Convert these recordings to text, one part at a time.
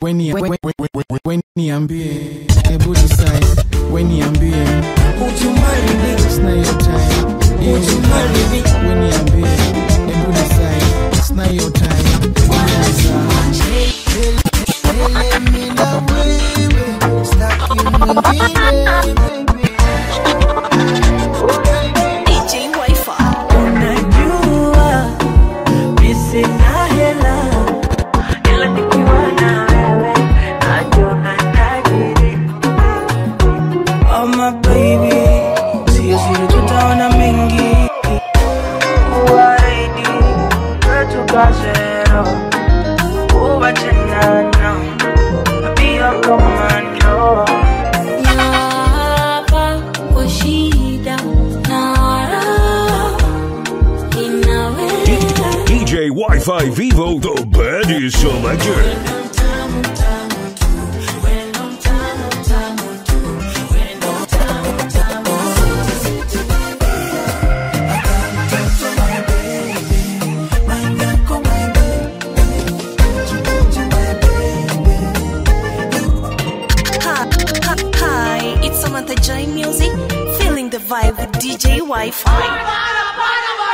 Weni weni weni weni ambie hebu decide weni ambie Would you marry me? it's not your time Would you marry me? weni ambie hebu decide it's not your time DJ Wi-Fi. Unajua mi sina hela, ila nikiwa na wewe najiona tajiri. Oh my baby, sio siri, tutaona mengi. Kuahidi kwetu kasero, kuwachana pia komando. Hapa kwa shida na raha inawe DJ Wi-Fi Vivo, the baddest selector. Hi, hi, hi, it's Samantha Joy Music, feeling the vibe with DJ Wi-Fi.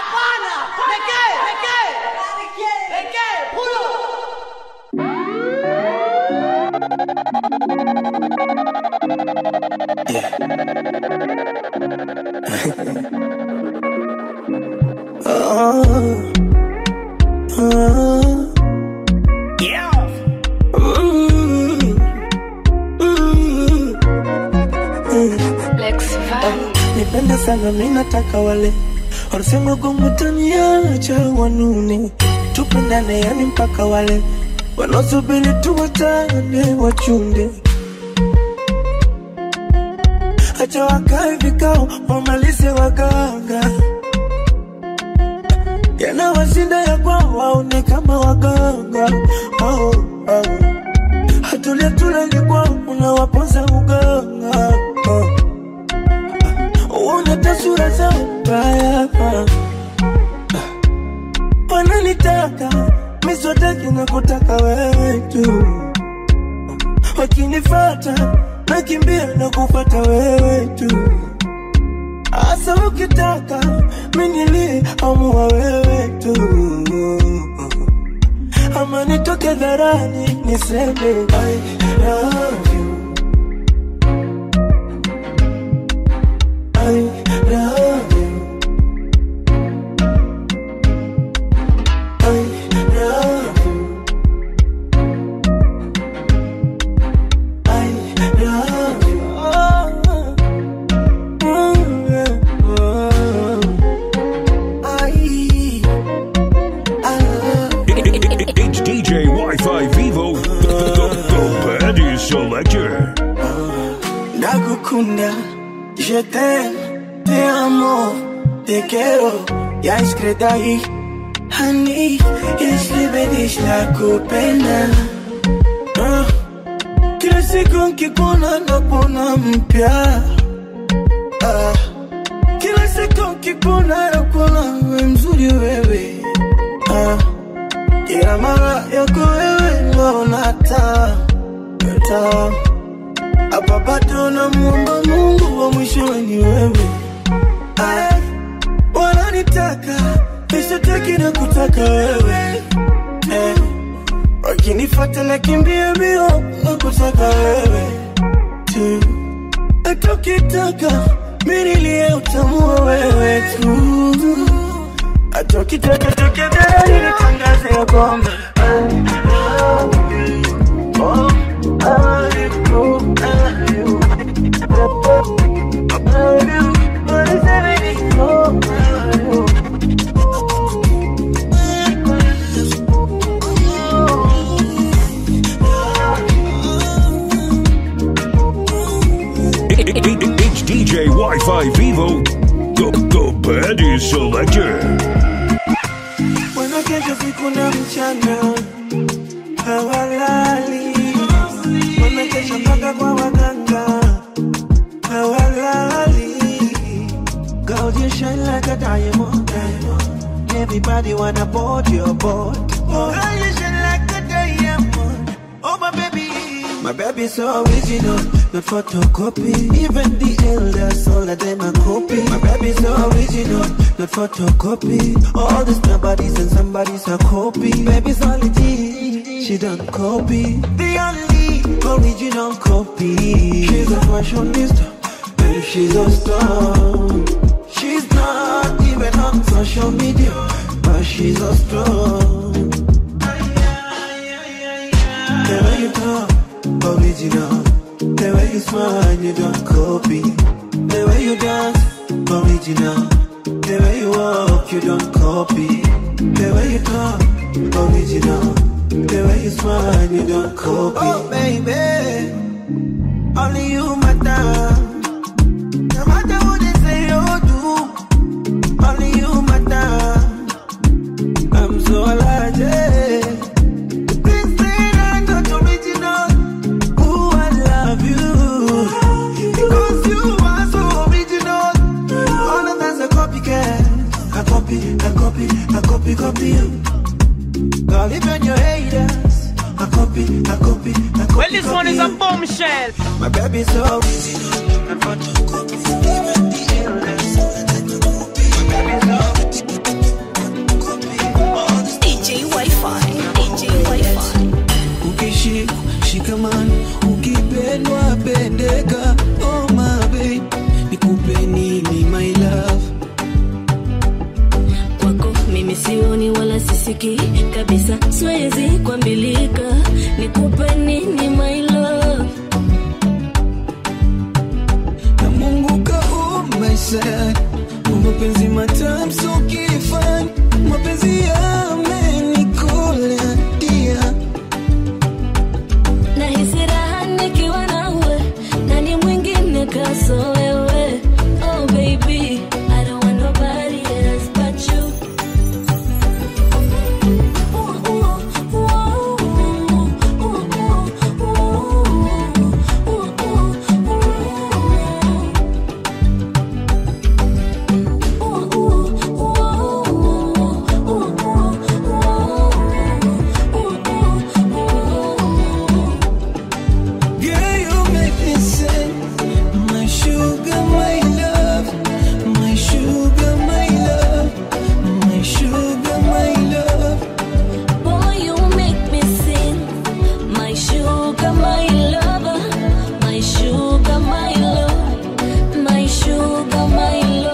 nipende sana minataka wale wanasema gomutaniacha wanune tupendane yani mpaka wale wanaosubiri tuwatane wachunde acha wakae vikao wamalize waganga yanawashinda ya kwao waone kama waganga oh, oh. hatulia tulali kwao unawaponza uganga oh uone tasura zao mbaya wananitaka miswataki na kutaka wewe tu wakinifata nakimbia na kufata wewe tu asa ukitaka minilie amua wewe tu ama nitoke dharani niseme I love you I love you. I love you. I love you. Oh, oh, yeah. Oh. I, I love It's DJ Wi-Fi Vivo, the, the, the baddest selector. Nakukunda, je t'aime, te amo, te quiero, ya escredai. Honey, yeslibedish la kupenda. Ah, Kila siku nkikuona napona mpya. Ah, Kila siku nkikuona napona we mzuri wewe. Ah, Kila mara yako wewe naona taa, taa hapa bado namuomba Mungu wa mwishowe ni wewe. Ay, wananitaka nishataki na kutaka wewe eh, wakinifata nakimbia mbio na kutaka wewe tu, hata ukitaka minilie utamua wewe tu, hata ukitaka tukidhani nitangaze ya kwamba I love you. Oh, I love you. I love you. I love you. What is everything? Oh, I love you. It's DJ Wi-Fi Vivo, the, the baddest selector. Wanakesha siku na mchana hawalali, wanakesha mpaka kwa waganga hawalali. Girl, you shine like a diamond. Everybody wanna board your boat. Oh, girl, you shine like a diamond. Oh, My baby's so original, not photocopy. Even the elders, all of them are copy. My baby's so original, not photocopy. All these nobodies and somebody's a copy. Baby's only G, she don't copy. The only original copy. She's a fashionista, and she's a star. She's not even on social media, but she's a star. The way you talk, original. The way you smile, you don't copy. The way you dance, original. The way you walk, you don't copy. The way you talk, original. The way you smile, you don't copy. Oh, baby, only you matter. No matter what they say or do, only you matter. I'm so allergic. Things that are not original. Ooh, I love you. Because you are so original. All of us are copycat. I copy, I copy, I copy, copy you. Girl, even your haters. I copy, I copy, I copy. Well, this one copy is a you. bombshell. My baby's so original. And photocopy. Even the elders. My baby's so DJ Wi-Fi. DJ Wi-Fi. ukishika shikamani ukipendwa pendeka oh my babe nikupe nini my love kwako mimi sioni wala sisiki kabisa siwezi kuambilika nikupe nini my love na mungu kaumaisha mapenzi matamu so kifani mapenzi yamenikola dia nahisi raha nikiwa nawe nani mwingine kaso wewe oh baby I don't want nobody else but you Ooh, ooh, ooh, ooh, ooh, ooh, ooh, Girl, you make me sing. My sugar, my love. My sugar, my love. My sugar, my love. Boy, you make me sing. My sugar, my lover. My sugar, my love. My sugar, my love.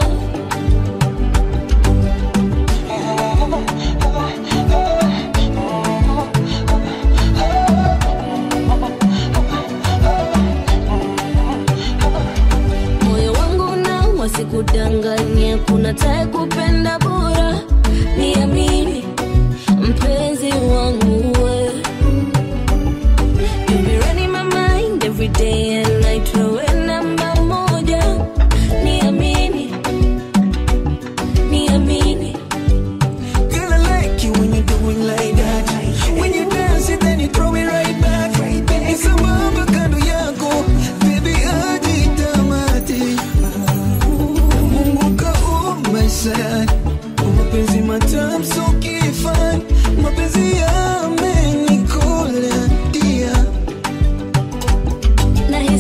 moyo wangu na wasikudanganye kuna tae kupenda bora niamini mpenzi wangu we You be running my mind every day and night wewe namba moja niamini niamini Girl, I like you when you do it like that. When you dance it, then you throw it right back. It's a mama kando yako, baby ajitamati. Mungu kaumaisha mapenzi matamu so kifani, mapenzi yamenikola dia. na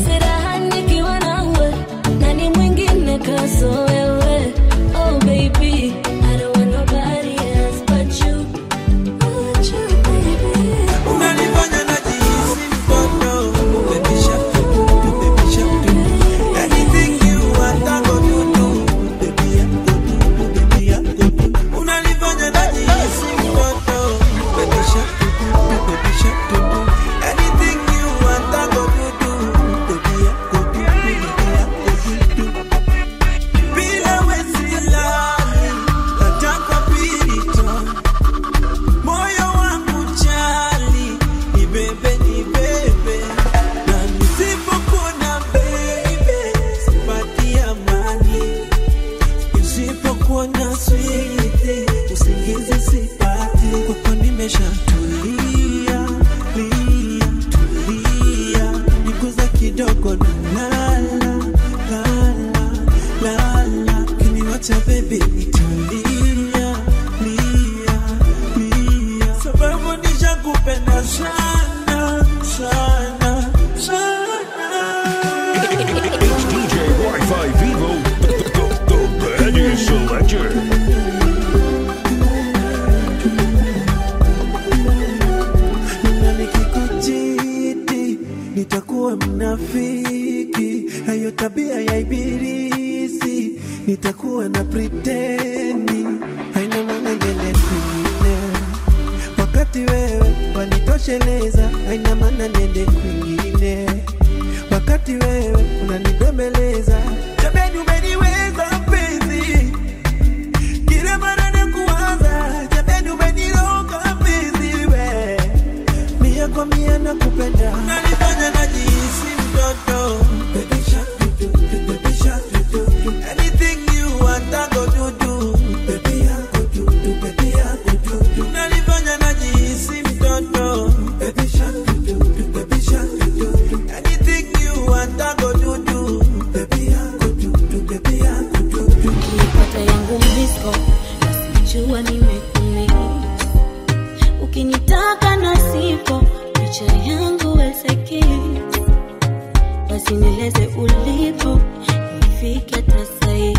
nitakuwa mnafiki, hayo tabia ya ibilisi, nitakuwa na pretendi, haina maana niende kwingine, wakati wewe wanitosheleza, haina maana niende kwingine, wakati wewe unanibembeleza, jamani, umeniweza mpenzi kila mara nakuwaza, jamani, umeniroga mpenzi we mia kwa mia nakupenda, unanifanya najihisi mtoto. Baby shark, do, do, do, baby shark, do, do, do. Anything you want, I go do, do. Baby, I go do, do, baby, I go do, do. Unanifanya najihisi mtoto. Baby shark, do, do, do, baby shark, do, do, do. Anything you want, I go do, do. Baby, I go do, do, baby, I go do, do. Ukipata yangu mbisko nasijua nimekumia ukinitaka na sipo picha yangu weseki basi nieleze ulipo ifike tasai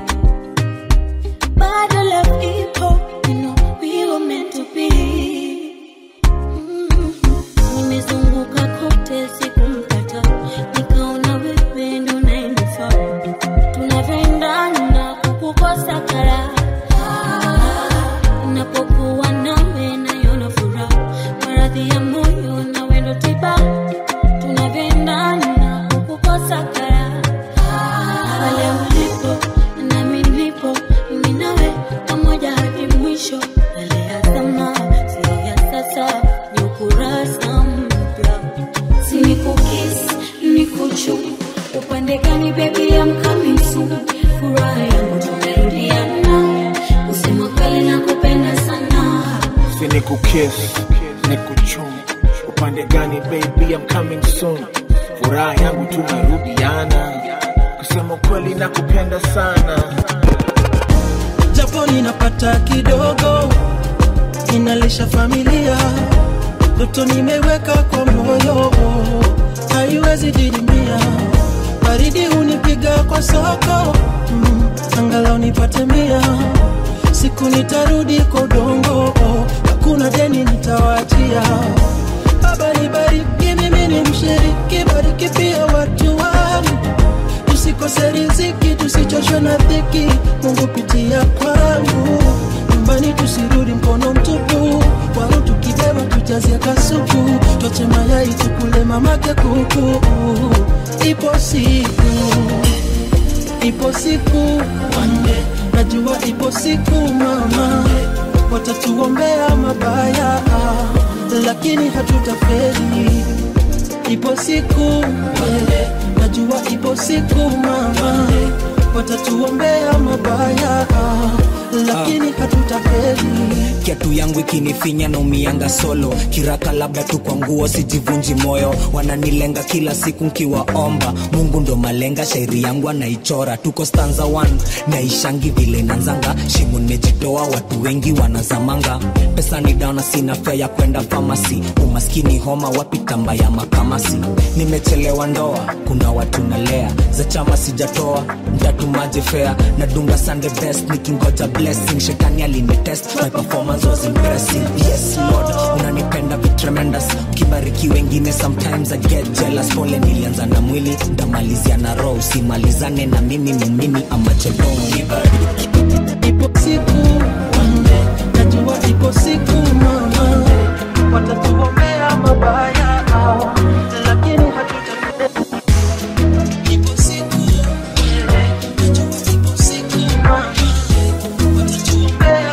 bado love ipo you know we were meant to be Mm. nimezunguka kote sikumpata nikaona wewe ndo naenifaa tunavyoendana kukukosa kara napokuwa nawe nayona furaha maradhi ya moyo na wendo tiba tunavyoendana kukukosa kara pale ulipo nami nipo mimi nawe pamoja hadi mwisho yale ya zama sio ya sasa ni ukurasa mpya si nikukis nikuchu upande gani baby I'm coming soon furaha yangu tumerudiana kusema kweli nakupenda sana si ni kukiss ni kuchum upande gani baby I'm coming soon furaha yangu tumerudiana kusema kweli na kupenda sana japo ninapata kidogo, inalisha familia, ndoto nimeweka kwa moyo, haiwezi didimia. Baridi hunipiga kwa soko, mm, angalau nipate mia. Siku nitarudi kwa udongo, hakuna deni nitawachia. Baba nibariki, mimi ni mshiriki, bariki pia watu wangu tusikose riziki, tusichoshwe na dhiki. Mungu pitia kwangu, nyumbani tusirudi mkono mtupu, waru tukibeba tujazie kasuku, twache mayai tukule mamake kuku. Ipo siku, ipo siku, najua ipo siku mama, watatuombea mabaya, lakini hatutafeli ipo siku eh, najua ipo siku mama watatuombea mabaya lakini hatutafeli kiatu yangu ikinifinya na umianga solo kiraka labda tu kwa nguo sijivunji moyo wananilenga kila siku nkiwaomba mungu ndo malenga shairi yangu anaichora tuko stanza 1 naishangi vile nanzanga shimo nimejitoa watu wengi wanazamanga pesa ni dana sina fea ya kwenda famasi umaskini homa wapi tamba ya makamasi nimechelewa ndoa kuna watu nalea za chama sijatoa ntatumaje fea nadunga sunday best nikingoja blessing shetani alinitest my performance was impressive yes lord unanipenda vi tremendous ukibariki wengine sometimes i get jealous pole nilianza na mwili ndamalizia na roho usimalizane na mimi mumini amacheloni ipo siku najua ipo siku mama watatuombea mabaya lakini hatutafeli ipo siku najua ipo siku mama watatuombea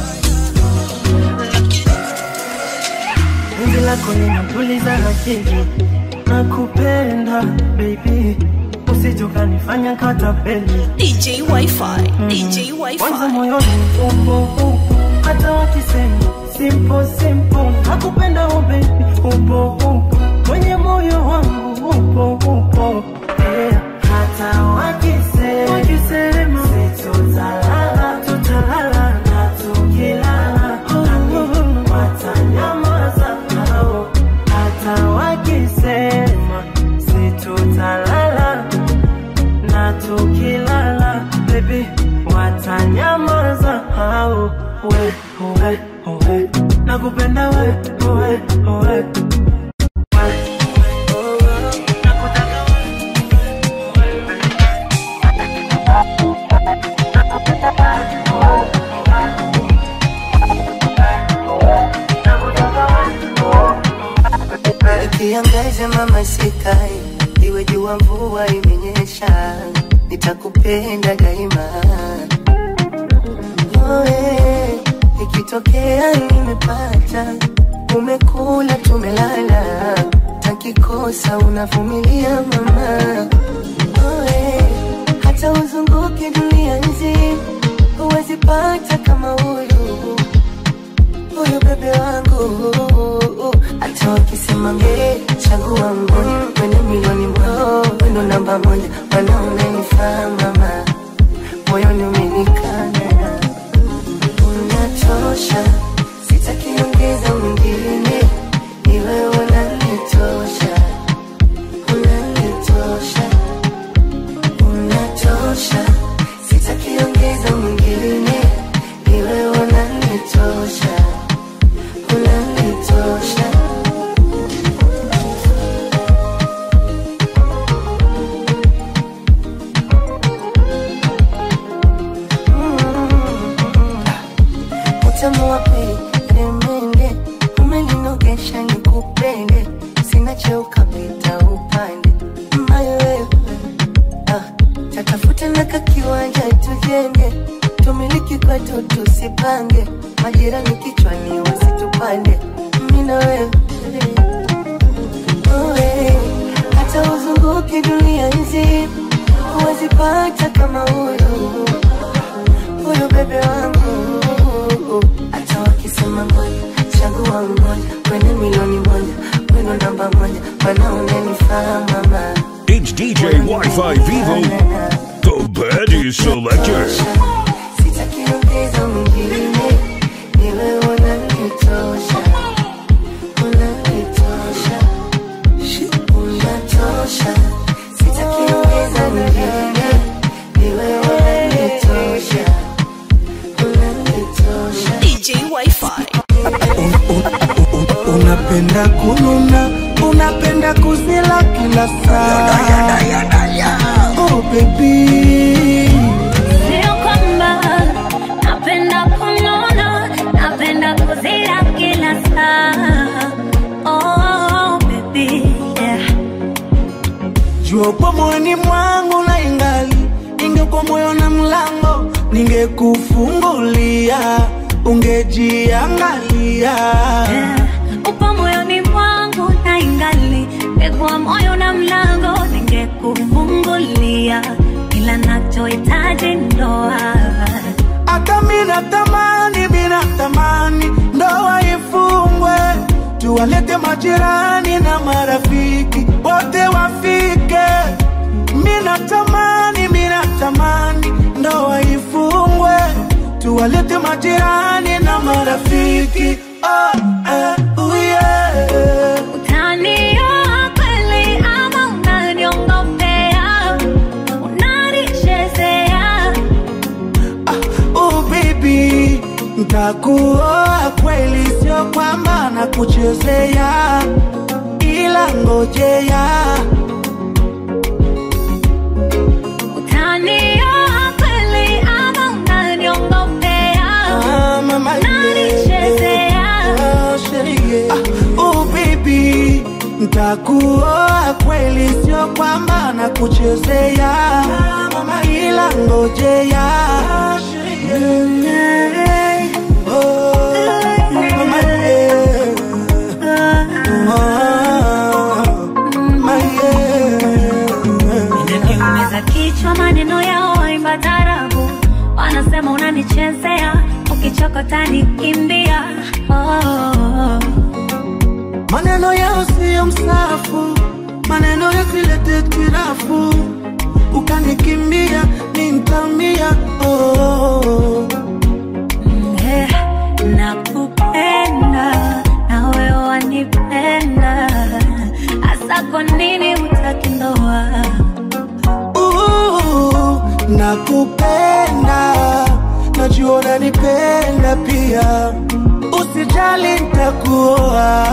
Penzi lako linatuliza akili, nakupenda baby, usije ukanifanya katapeli. DJ Wi-Fi, DJ Kwanza Wi-Fi. moyoni upo upo, hata wakisema simple simple, nakupenda oh baby, upo upo kwenye moyo wangu upo upo yeah. Hata wakisema wakisema sitozalala, tutalala na tukilala oh, watanyamaza hao. Hata wakisema situtalala na tukilala baby watanyamaza hao we we we nakupenda we we we kiangaze mama sikai iwe jua mvua imenyesha nitakupenda daima Oe, ikitokea nimepata umekula tumelala takikosa unavumilia mama Oe, hata uzunguke dunia nzima huwezi pata kama huyu huyu bebe wangu hata wakisema mbele chagua mmoja kwenye milioni moja wendo namba moja mana unanifaa mama moyoni umenikana unatosha sitakiongeza mwingine ni wewe unanitosha unanitosha unatosha sitakiongeza mwingine ni wewe unanitosha unanitosha utamu wa pili remende umeninogesha nikupende sina cheo kapita upande mayo wewe ah, tatafuta na kakiwanja tujenge tumiliki kwetu tusipange majirani kichwani wasitupande mina wewe Oe, hata uzunguke dunia nzima huwezi pata kama huyu huyu bebe wangu hata wakisema moja chagua mmoja kwenye milioni moja weno namba moja mana unanifaa mama It's DJ Wi-Fi Vivo, the Baddie Selector. sitakiongeza mwingine ni wewe unanitosha unanitosha unatosha sitakiongeza mwingine ni wewe unanitosha unanitosha DJ Wi-Fi. unapenda kununa unapenda kuzila kila saa oh baby Sio kwamba napenda kunona, napenda kuzira kila saa. Oh, baby, yeah. jua kwa moyoni mwangu na ingali ingekuwa moyo na mlango ningekufungulia ungejiangalia Upo moyoni mwangu na ingali ngekuwa moyo na mlango ningekufungulia, ila nachohitaji ndoa. hata mina tamani mina tamani ndoa ifungwe tuwalete majirani na marafiki wote wafike mina tamani mina tamani ndoa ifungwe tuwalete majirani na marafiki oh, eh, oh, yeah. Utanioa kweli ama unaniongopea? Unanichezea? Oh baby, ntakuoa kweli, sio kwamba nakuchezea, ila ngojea Utanioa kweli ama unaniongopea? Ah, mama, Unanichezea? Oh, sherie. Ah, oh baby, ntakuoa kweli, sio kwamba nakuchezea, ila ngojea Oh, mama, yeah. Inaniumiza kichwa maneno yao waimba tarabu, wanasema unanichezea, ukichokota nikimbia. Oh, Maneno yao siyo msafu, maneno yasilete tirafu, ukanikimbia nintamia. Oh. eh, nakupenda na wewe wanipenda, hasa kwa nini hutaki ndoa? Uh, nakupenda, najua unanipenda pia, usijali ntakuoa.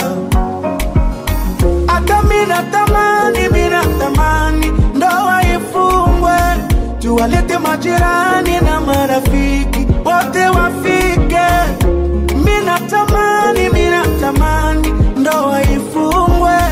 Hata mina tamani, mina tamani ndoa ifungwe, tuwalete majirani na marafiki wote wafike. Mina tamani, mina tamani ndoa ifungwe,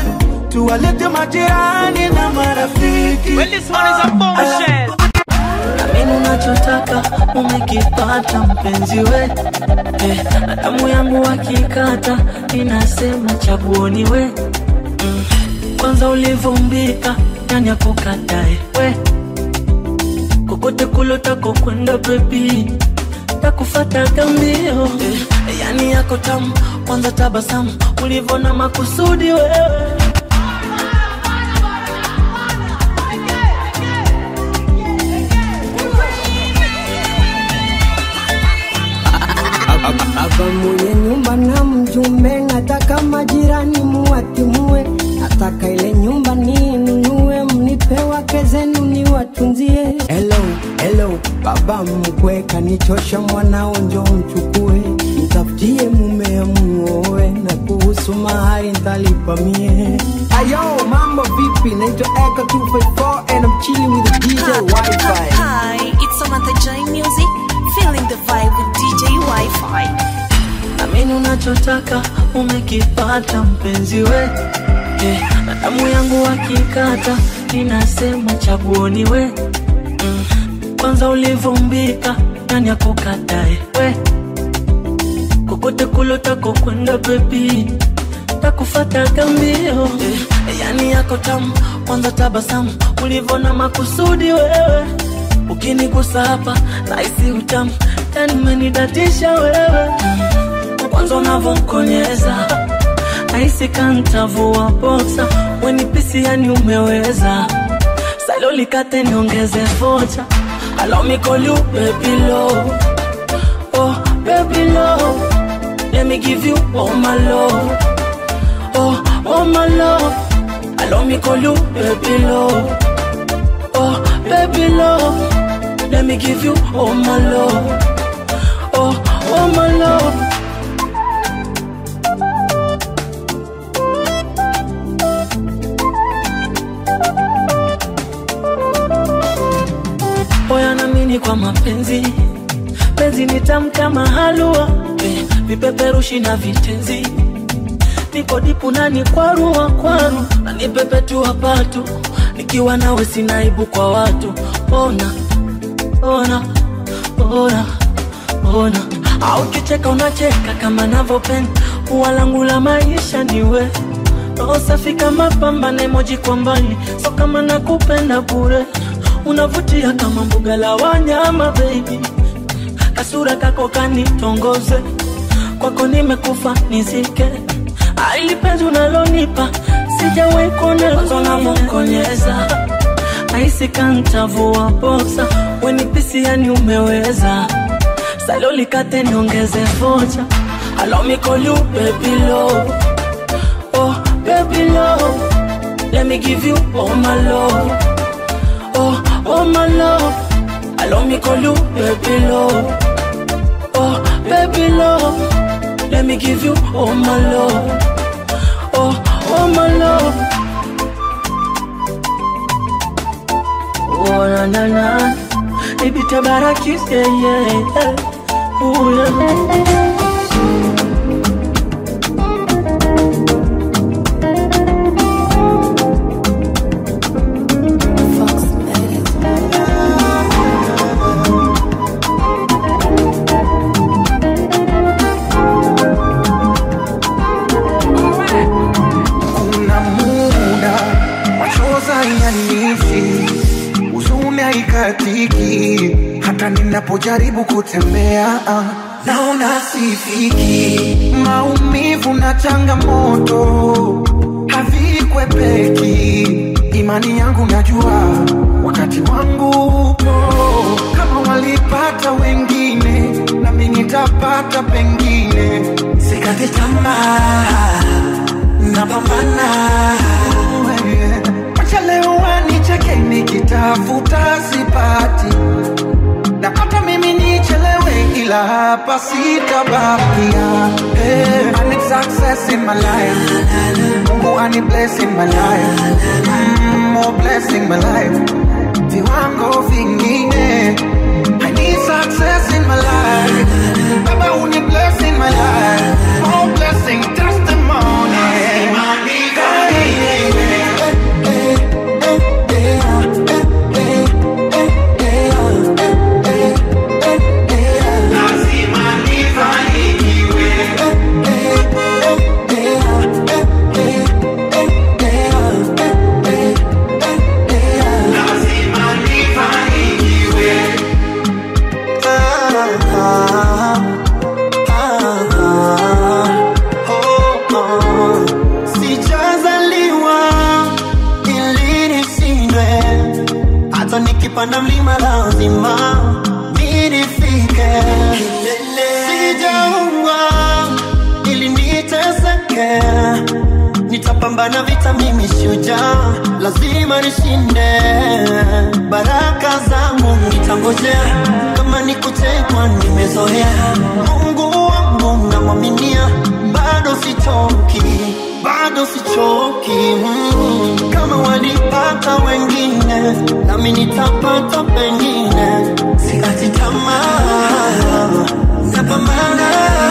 tuwalete majirani na marafiki Well, this one is a bombshell. Amini unachotaka umekipata mpenzi we eh, na damu yangu wakikata inasema chaguoni we mm. Kwanza ulivumbika nani akukatae we kokote kulotako kwenda bebi takufataga mbio eh, yani yako tamu kwanza tabasamu ulivona makusudi wewe Baba mwenye nyumba na mjumbe, nataka majirani muwatimue, nataka ile nyumba ninunue, mnipe wake zenu niwatunzie. Hello, hello, baba mkwe kanichosha, mwanao njo mchukue, mtafutie mume muoe, na kuhusu mahari ntalipa mie. Ayo, mambo vipi? Naitwa Eka 254 and I'm chilling with the DJ Wi-Fi. Hi, it's Samantha J Music, feeling the vibe with DJ Wi-Fi. Amini unachotaka umekipata mpenzi we eh, na damu yangu wakikata ninasema chaguoni we mm. Kwanza ulivumbika nani akukatae we kokote kulotako kwenda bebi takufataga mbio eh, yani yako tamu kwanza tabasamu ulivona makusudi wewe ukinigusa hapa naisi utamu yani umenidatisha wewe kwanza unavyokonyeza nahisi kantavua boksa wenipisi yani umeweza salolikate niongeze vocha allow me call you baby love oh baby love let me give you all my love oh oh my love allow me call you baby love oh baby love let me give you all my love oh oh my love Oya namini kwa mapenzi penzi ni tamu kama halua eh, vipeperushi na vitenzi niko dipu nani kwarua kwaru nanipepetua patu nikiwa nawe sinaibu kwa watu ona ona ona ona au kicheka unacheka kama navyopenda ua langu la maisha niwe roho safi kama pamba na emoji kwa mbali so kama nakupenda bure unavutia kama mbuga la wanyama baby kasura kako kanitongoze kwako nimekufa nizike aili penzi unalonipa sijawahi kuonekonyeza aisi kantavua boksa wenipisi yani umeweza salolikate niongeze vocha allow me call you baby love oh baby love let me give you all my love oh oh my love allow me call you baby love oh baby love let me give you all my love oh oh my love oh na na na ibite barakis yeah yeah yeah oh yeah kuna muda machoza yanishi huzuni haikatiki hata ninapojaribu kutembea ah, naona sifiki maumivu na changamoto havikwepeki imani yangu najua wakati wangu upo kama walipata wengine nami nitapata pengine sikati tamaa napambana wacha leo wanicheke nikitafuta sipati napata mimi nichelewe ila hapa sitabakia hey, I need success in my life Mungu ani bless in my life mm, more blessing my life viwango vingine I need success in my life Baba uni bless in my life more blessing testimony Hey, kupanda mlima lazima nilifike sijaumwa ili niteseke nitapambana vita mimi shujaa lazima nishinde baraka zangu nitangojea kama ni kutekwa nimezoea mungu wangu namwaminia bado sichoki bado sichoki mm. kama walipata wengine nami nitapata pengine sikati tamaa napambana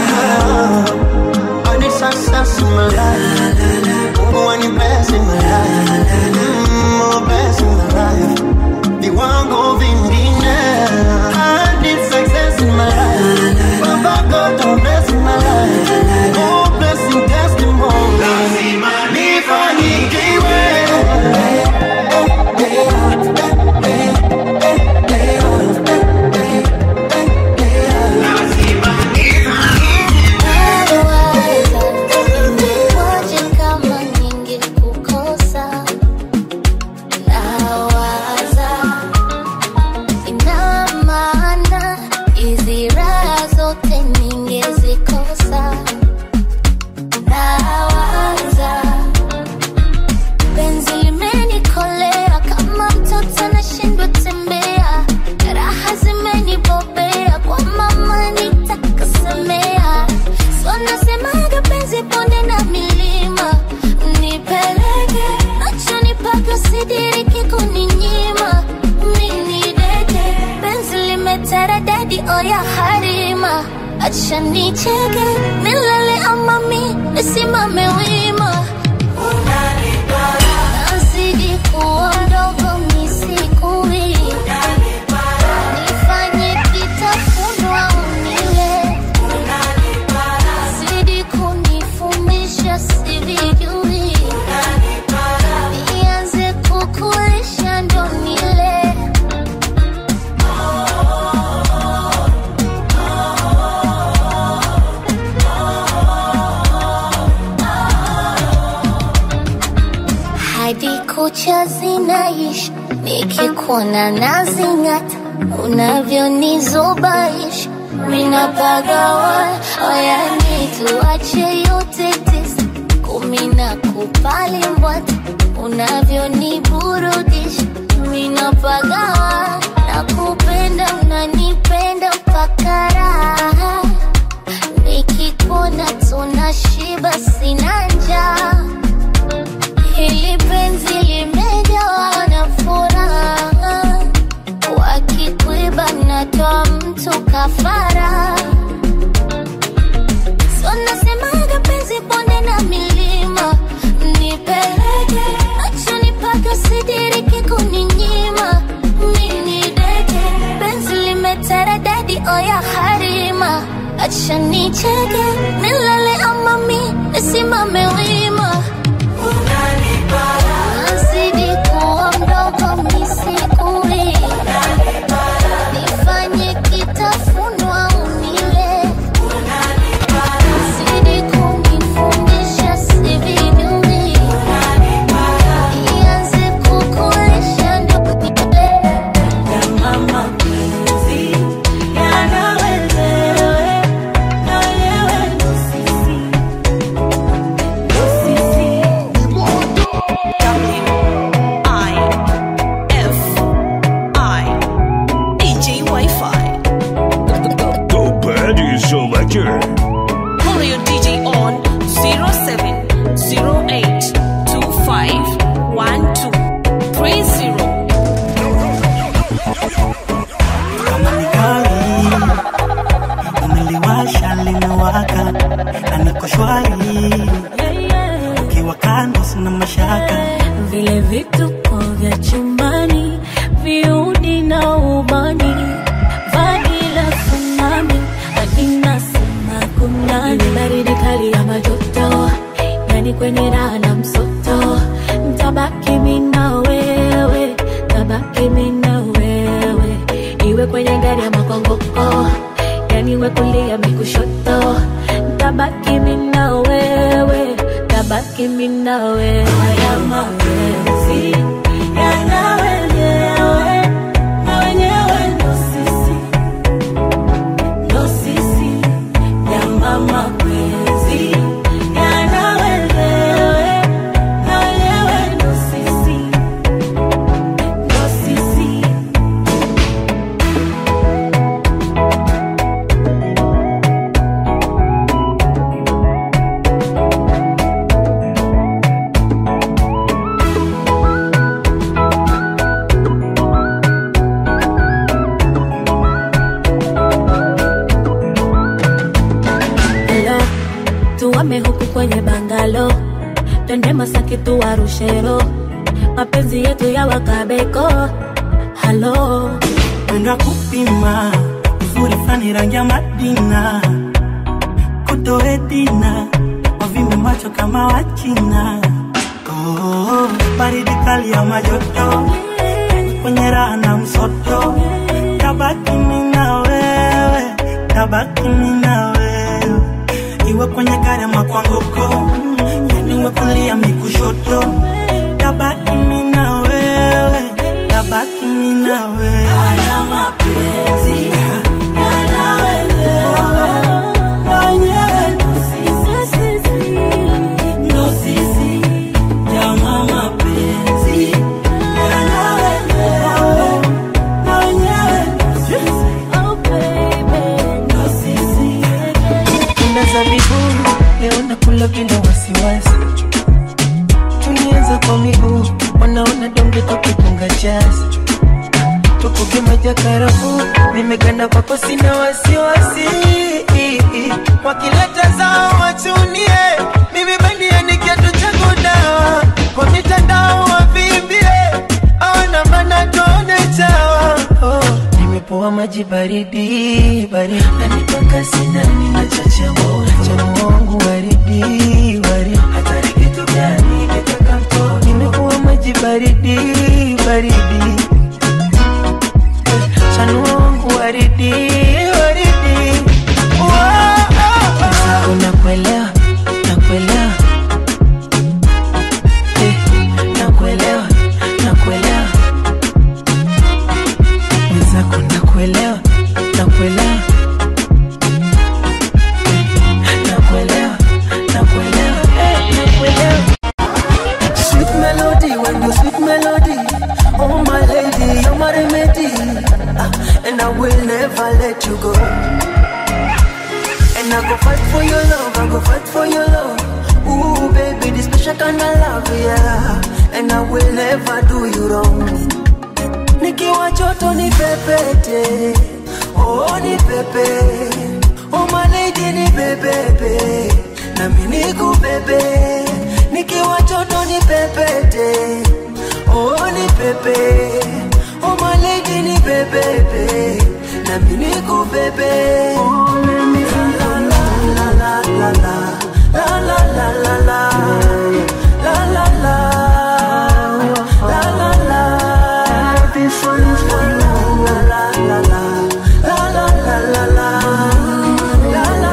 I need success in my life. Mungu wani bless in my life. Mm, more bless in my life. Viwango vingine. I need success in my life. Baba God, don't bless in my life. More blessing testimony. Lazima nifanikiwe. Waje kama ningekukosa, nawaza ina maana hizi raha zote ningezikosa. Nawaza penzi limenikolea kama mtoto anashindwa tembea, raha zimenibobea kwa mama nitakasemea So nasemaga penzi bonde na milima nipeleke nachoni paka sidiriki kuninyima mini deke penzi limeteredadi oya harima acha nicheke nilale ama mi nisimame wima nazidi kuwa mdogo misikui nifanye kitafunwa unile Zidi kunifundisha sivijui, nianze kukulisha ndo nile. Hadi kucha zinaishi, nikikuona nazing'ata, unavyonizubaisha minapagawa oyani tuache yote tisa kumi na kupali mbwata unavyoniburudisha minapagawa na kupenda unanipenda mpaka raha nikikuona tunashiba sina njaa hili penzi limejawa na furaha wakikwiba natoa mtu kafara so nasemaga penzi bonde na milima nipeleke achoni paka sidiriki kuninyima mini deke penzi limeteredadi oya harima acha nicheke nilale ama mi nisimame wima nazidi kuwa mdogo misikui nifanye kitafunwa unile zidi kunifundisha sivijui ianze kukulisha ndo Mama mpenzi, yana wewe, na wewe ndo sisi, ndo sisi. DJ Wi-Fi. The Paddy Selector. Call your DJ on 0708251230. umeliwasha limewaka na niko shwari ukiwa kando sina mashaka vile vituko vya chumbani viudi na ubani vani la tsunami akina sema kunani baridi kali ya majoto yani kwenye raha na msoto ntabaki mina wewe tabaki mina wewe iwe kwenye gari ya makongoko yani iwe kulia mikushoto ntabaki mina wewe tabaki mina wewe haya mapenzi yana wenyewe twende Masaki tuwarushero, mapenzi yetu ya wakabeko. Halo, Mwendo kupima uzuri fani rangi ya Madina, kutoedina wavimbe macho kama Wachina. Oh, baridi kali ya majoto kwenye raha na msoto, tabaki mimi na wewe, tabaki mimi na wewe, iwe kwenye gari ama kwa ngoko, yani uwe kulia mi kushoto, tabaki mimi na wewe, tabaki mimi na wewe. Haya mapenzi yana wewe, mwenyewe ndo sisi, ndo sisi, jamaa mapenzi yana wewe, mwenyewe ndo sisi, ndo sisi. Kuna zabibu leo nakula bila wasiwasi, tulianza kwa miguu, wanaona donge tukitunga jazi, tukuge maji ya karafuu, nimeganda kwako sina wasiwasi, wakileta zao wachunie, mimi bandia ni kiatu changu dawa, kwa mitandao wavimbie, awana maana tuone chawa oh. Nimepoa maji baridi baridi, nanipaka sinani na chacha moto, chamu wangu waridi waridi, hatari kitu gani kitaka mtoto. Nimepoa maji baridi baridi, chanu wangu waridi waridi, Sasa unakuelewa nakuelewa, eh, nakuelewa nakuelewa mwenzako nakuelewa nakuelewa nakuelewa nakuelewa eh, nakuelewa Sweet melody, when you sweet melody Oh my lady, you're my remedy Ah, And I will never let you go And I go fight for your love, I go fight for your love Ooh baby, this special kind of love, yeah And I will never do you wrong nikiwa choto ni pepete oh ni pepe oh my lady ni bebebe nami nikubebe nikiwa choto ni pepete oh ni pepe oh my lady ni bebebe nami nikubebe oh, let me la la la la la la la la la la la la la la la la la this one is for you. La la la la la la la la la la la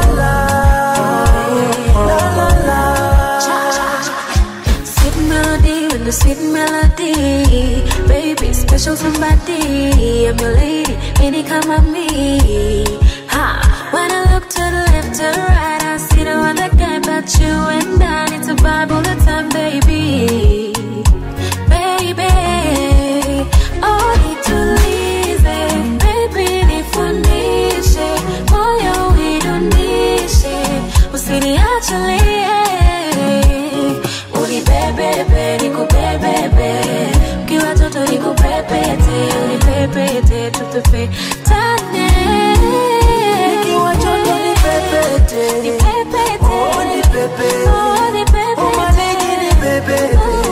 la la la la. sweet melody with the sweet melody, baby, special somebody. I'm your lady, any come at me. Ha. When I look to the left to the right, I see the one that guy but you and I need to vibe all the time, baby. Baby, oh, nitulize, baby, nifundishe, moyo uidunishe, usiniachilie. Unibebebe, nikubebebe, ukiwa toto nikupepete, unipepete, tutupetane. Nikiwa choto ni pepete. Nipepete, Oh, ni pepe. oh, nipepete. Oh, my lady ni bebebe.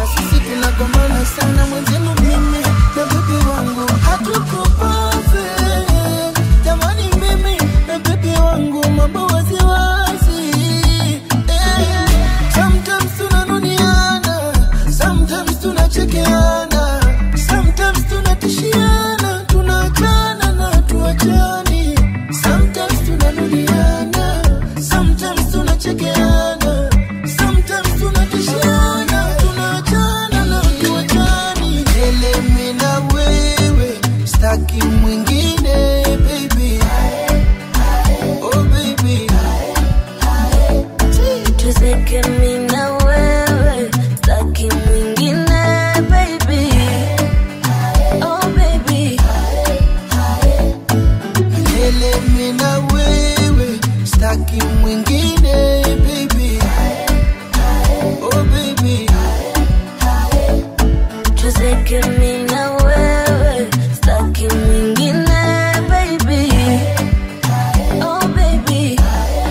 sisi tunagombana sana mwenzenu mimi na bebi wangu hatuko perfect jamani mimi na bebi wangu mambo waziwazi eh. sometimes tunanuniana sometimes tunachekeana sometimes tunatishiana tunaachana na tuachani sometimes tunanuniana sometimes tunachekeana sometimes tunatishiana tunaachana na tuachani elemi na wewe staki mwingine baby oh baby tuzeke mi na wewe staki mwingine baby oh baby Milele mi na wewe staki mwingine baby oh baby tuzeke mi na wewe staki mwingine baby oh baby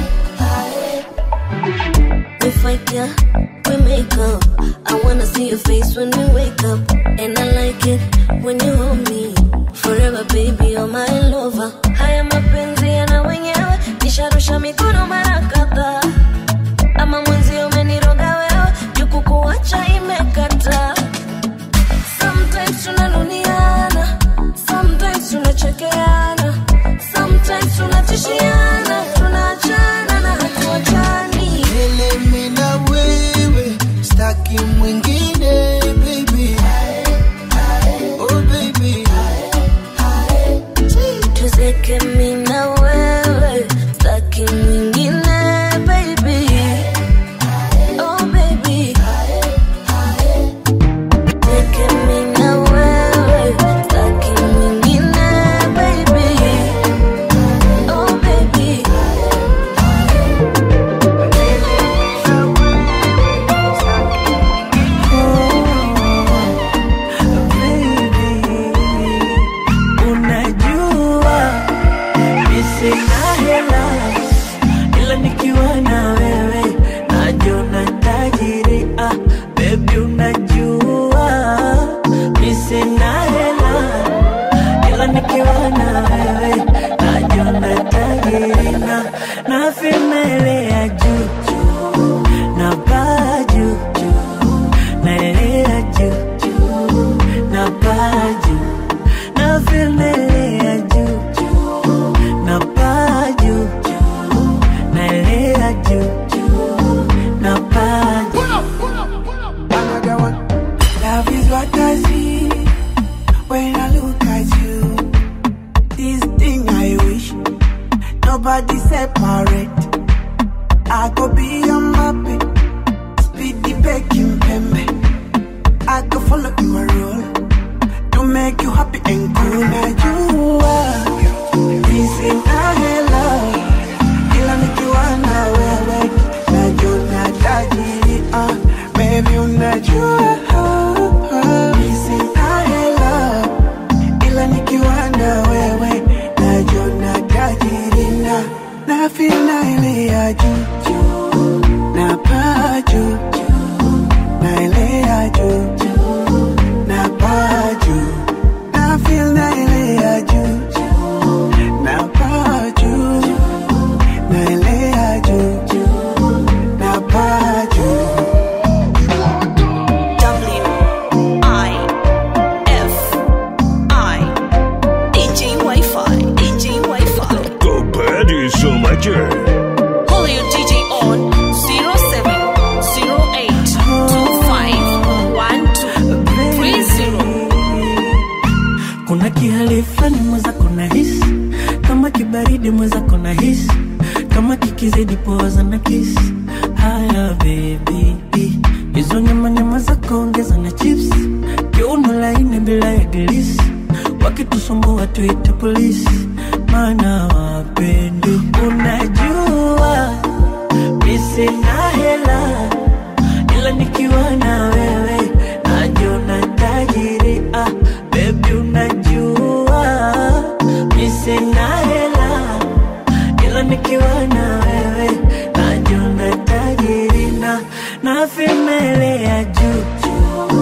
we fight yeah we make up i wanna see your face when we wake up and i like it when you hold me forever baby you're my lover haya mapenzi yana wenyewe nisharusha mikono mara kadhaa ama mwenzi umeniroga wewe jukukuacha imekata sometimes tunanuniana sometimes tunachekeana sometimes tunatishiana tunaachana na hatuachani Milele mi na wewe staki mwingine baby oh baby tuzeke mi na wewe staki mwingine baby oh baby tuzeke mi na wewe staki mwingine baby oh baby unajua mi sina hela ila nikiwa na wewe najiona tajiri ah, bebi unajua mi sina hela ila nikiwa na wewe najiona tajiri na na vimelea juu juu na baa juu juu naelea juu juu na baa juu na vilelea juu juu na paa juu juu naelea juu juu na paa Another one. Love is what I see when I look at you. This thing I wish nobody separate. I could be a mappy, speed the baking pembe. I could follow your role to make you happy and cool. Now you are missing a hello. Ila nikiwa na wewe najua tajiri ah, baby unajua missing a hello. Ila nikiwa na wewe najua tajiri na na feel na ile ya juu juu na paa juu juu na ile ya juu juu na paa juu na feel na ile ya juu juu na paa juu na ile ya juu juu na paa juu W I F I DJ Wi-Fi DJ Wi-Fi The Baddie Selector. Call your DJ on 0728251230 kuna kihali fulani mweza kuna hisi kama kibaridi mweza kuna hisi kama kikizidi poza na kisi haya bebi hizo nyama nyama za kuongeza na chips kiuno laini bila ya gilisi wakitusumbua tuite polisi maana wapendi unajua misina hela ila nikiwa na wewe najiona tajiri ah, bebi unajua misina hela ila nikiwa na wewe najiona tajiri na na vimele ya juu juu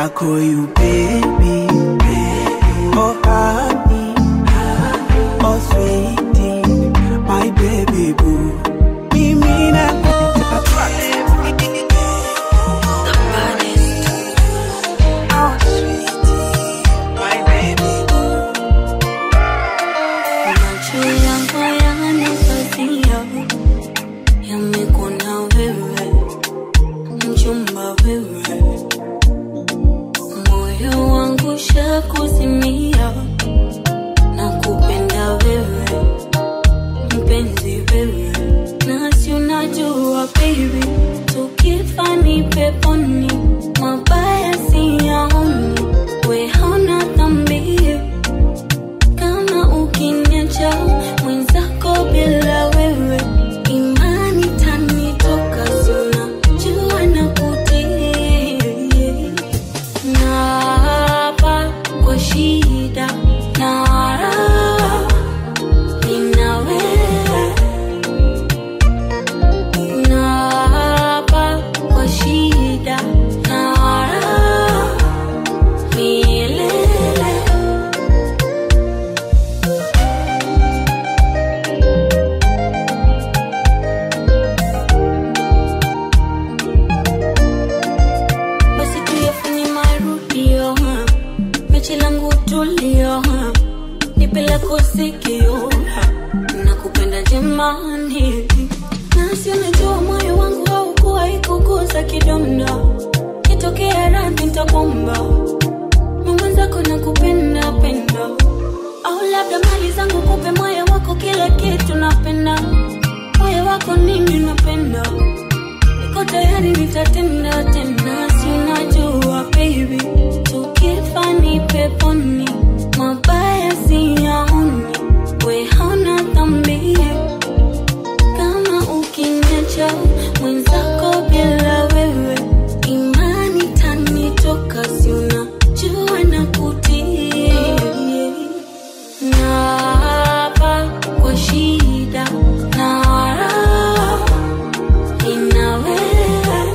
I call you baby, oh honey, oh sweetie, my baby boo. Mimi nakupenda Macho yangu yanakazia, yamekuona wewe, mchumba wewe, moyo wangu shakuzimia, nakupenda wewe, mpenzi wewe, nasi unajua baby, tukifa ni peponi, mabaya siyaoni, we hauna dhambi kama ukiniacha mwenzako bila wewe imani tanitoka sina jua na kutii naapa kwa shida na raha nina wewe naapa kwa shida na raha milele basi tuyafanye marudio ha. mechi langu tulio ha. nipele kusikio ha. nakupenda jemani nasi unajua moyo wangu haukuwa ikuguza kidonda kitokea radhi ntakwamba mwenzako nakupenda penda au labda mali zangu kupe moyo wako kila kitu napenda moyo wako nini napenda niko tayari nitatenda tena si unajua baby tukifa ni peponi mabaya siyaoni we hauna dhambi kama ukiniacha mwenzako bila wewe imani tanitoka si unajua na kutii naapa kwa shida na raha ina wewe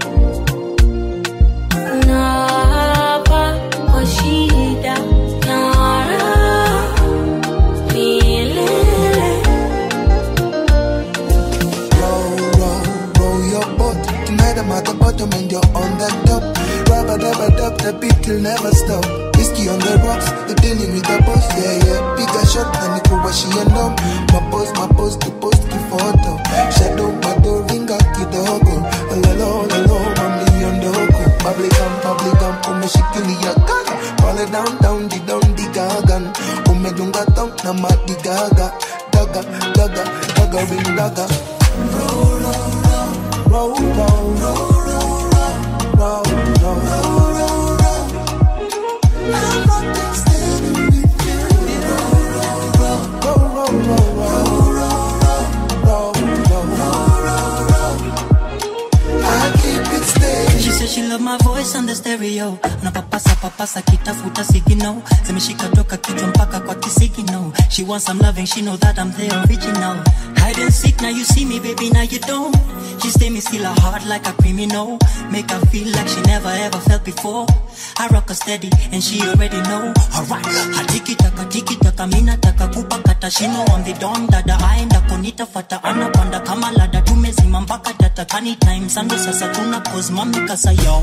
naapa kwa shida na raha milele roll your boat. Tonight I'm at the bottom and you're on the top. Rubber dubber dub, the beat will never stop. Whiskey on the rocks, you're dealing with the boss, yeah, yeah. Bigger shot than the Kuwashi and um. My post, my post, to post ki photo. Shadow, my door, ringa kidogo. Lalo, lalo, mami ondoko. Publicam, publicam, umeshikilia kaka. Pale down, down, di down, di gagan. Umedunga tong na madi gaga. Daga, daga, daga, ring daga. Roll, roll, roll, roll, roll, roll, roll. I'm not standing with you. Roll, roll, roll, roll, roll, roll, roll. I keep it steady. She said she love my voice on the stereo napapasa papasa kitafuta sigino zimeshika toka kichwa mpaka kwa kisigino she wants some loving she know that I'm the original hide and seek now you see me baby now you don't she stay me still a heart like a criminal make her feel like she never ever felt before I rock her steady and she already know alright hatiki taka tiki taka mina taka kupakata shino on the don dada aenda kunitafata anapanda kama lada tumezima mpaka data anytime sando sasa tuna cause mami kasa yo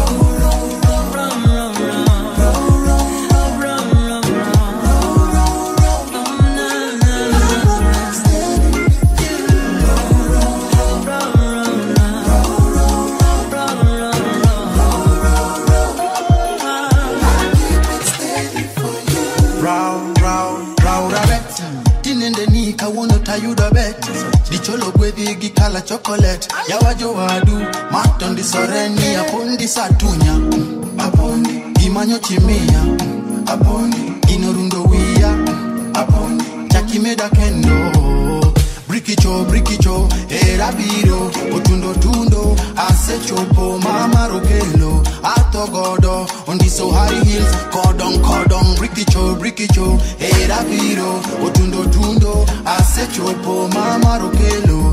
Round, round, round a bet. Tinende ni kawono tayudo bet. Dicholo gwedhi gi kala chocolate. Yawajo wadu, matondi soreni, apondi satunya. Apondi, gimanyo chimia. Apondi, inorundo wiya. Apondi, chakimeda kendo. Brikicho, brikicho, era biro, otundo tundo, asechopo, mama rokelo, atogodo, ondiso high heels, cordon cordon, brikicho, brikicho, era biro, otundo tundo, asechopo, mama rokelo,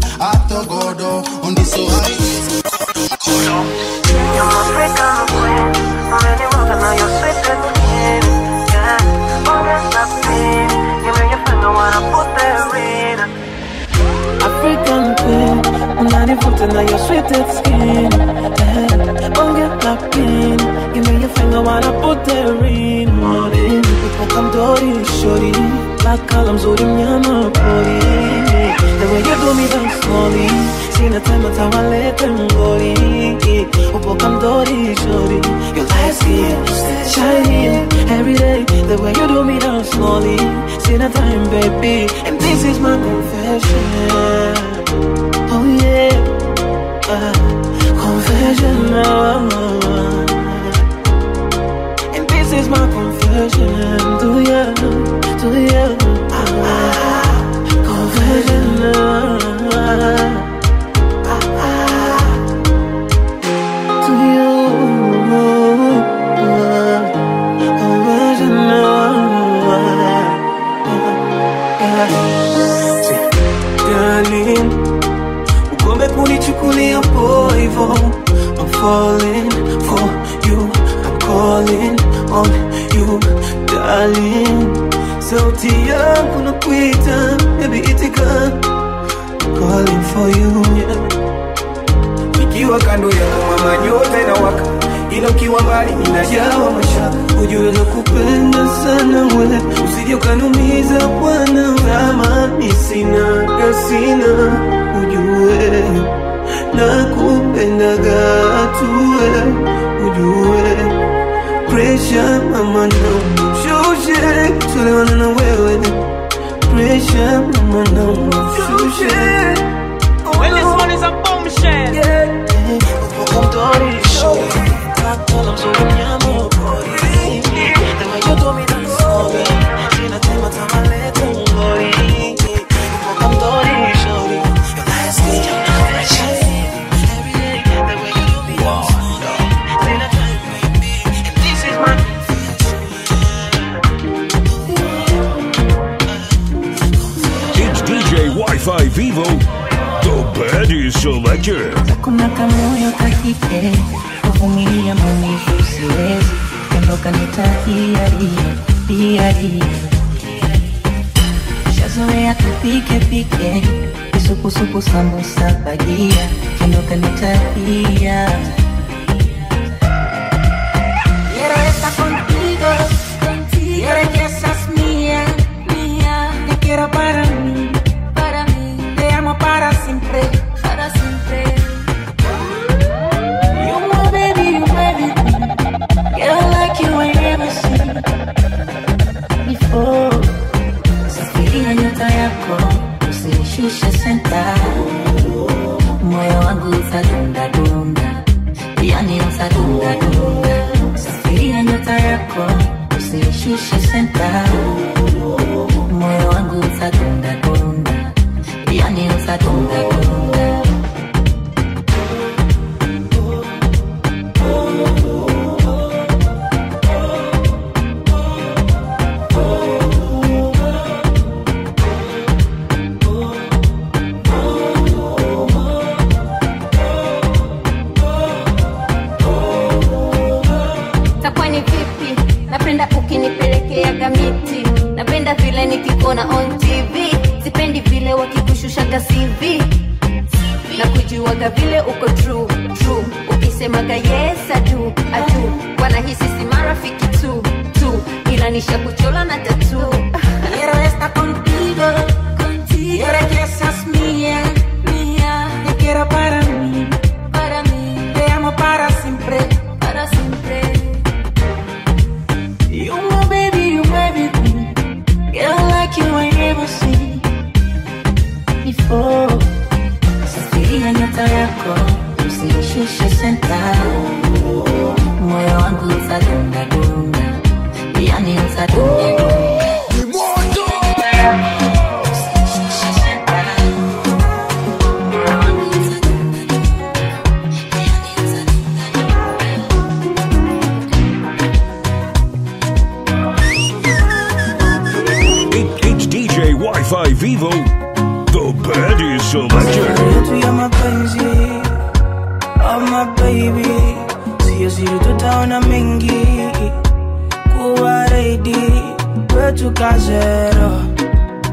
atogodo, ondiso high heels, cordon cordon. sensitive skin. Yeah. Don't get locked in. Give me your finger while I put the ring on it. Upo kamdori, shorty. Black column, zuri mnyama pori. The way you do me down slowly. Sina time atawalete ngori. Upo kamdori, shorty. Your light skin, shining every day. The way you do me down slowly. Sina time, baby. And this is my confession. Oh yeah, uh, confession. Oh, and this is my confession to you, to you. Ah, confession. To you, confession. Yeah. Darling, ugombe kunichukulia poa hivo I'm falling for you I'm calling on you darling sauti yangu nakuita baby itika I'm calling for you yeah. ikiwa kando yako mama nyota inawaka ila ukiwa mbali ninajawa mashaka ujue nakupenda sana we usije ukanumiza bwana ramani sina gasina ujue nakupendaga tuwe ujue presha mama naumshushe tolewana na wewe presha mama naumshushe Well, this one is a bombshell. Yeah. Upo kamdori, shorty. Black column, so unyama pori. The way you do me that's sorry. Sina time atamaleta ngori. Upo kamdori, shorty. Your light skin, shining every day. The way you do me that's sorry. Sina time, baby. And this is my It's DJ Wi-Fi Vivo, the baddest selector. kuna kamoyo kakike kuvumilia maumivu siwezi ondoka nitahiaria hiaria shazoea tupike pike kisukusuku sambusa bajia ondoka nitahia Quiero estar contigo, contigo. Quiero que seas mía, mía. Te quiero para mí, para mí. Te amo para siempre, para siempre. You my baby, you my baby. Girl like you I never seen before safiria nyota yako usinishushe senta moyo wangu utadundadunda yani utadundadunda safiria nyota yako usinishushe senta moyo wangu utadundadunda yani utadundadunda takuwa ni vipi napenda ukinipelekeaga miti napenda vile nikikuona on tv sipendi vile wakikushushaga cv na kujuaga vile uko true true ukisemaga yes adu adu wanahisi si marafiki tu tu ila nisha kuchola na tatu Quiero estar contigo, contigo. Quiero que seas mía, mía. Te quiero para mí, para mí. Te amo para siempre, para siempre. You my baby, you my baby. Girl like you I never seen before safiria nyota yako usinishushe senta moyo wangu utadundadunda yani utadundadunda It, it's DJ Wi-Fi Vivo, the baddest selector. yetu ya mapenzi oh my baby sio siri tutaona mengi kuwa reidi kwetu kazero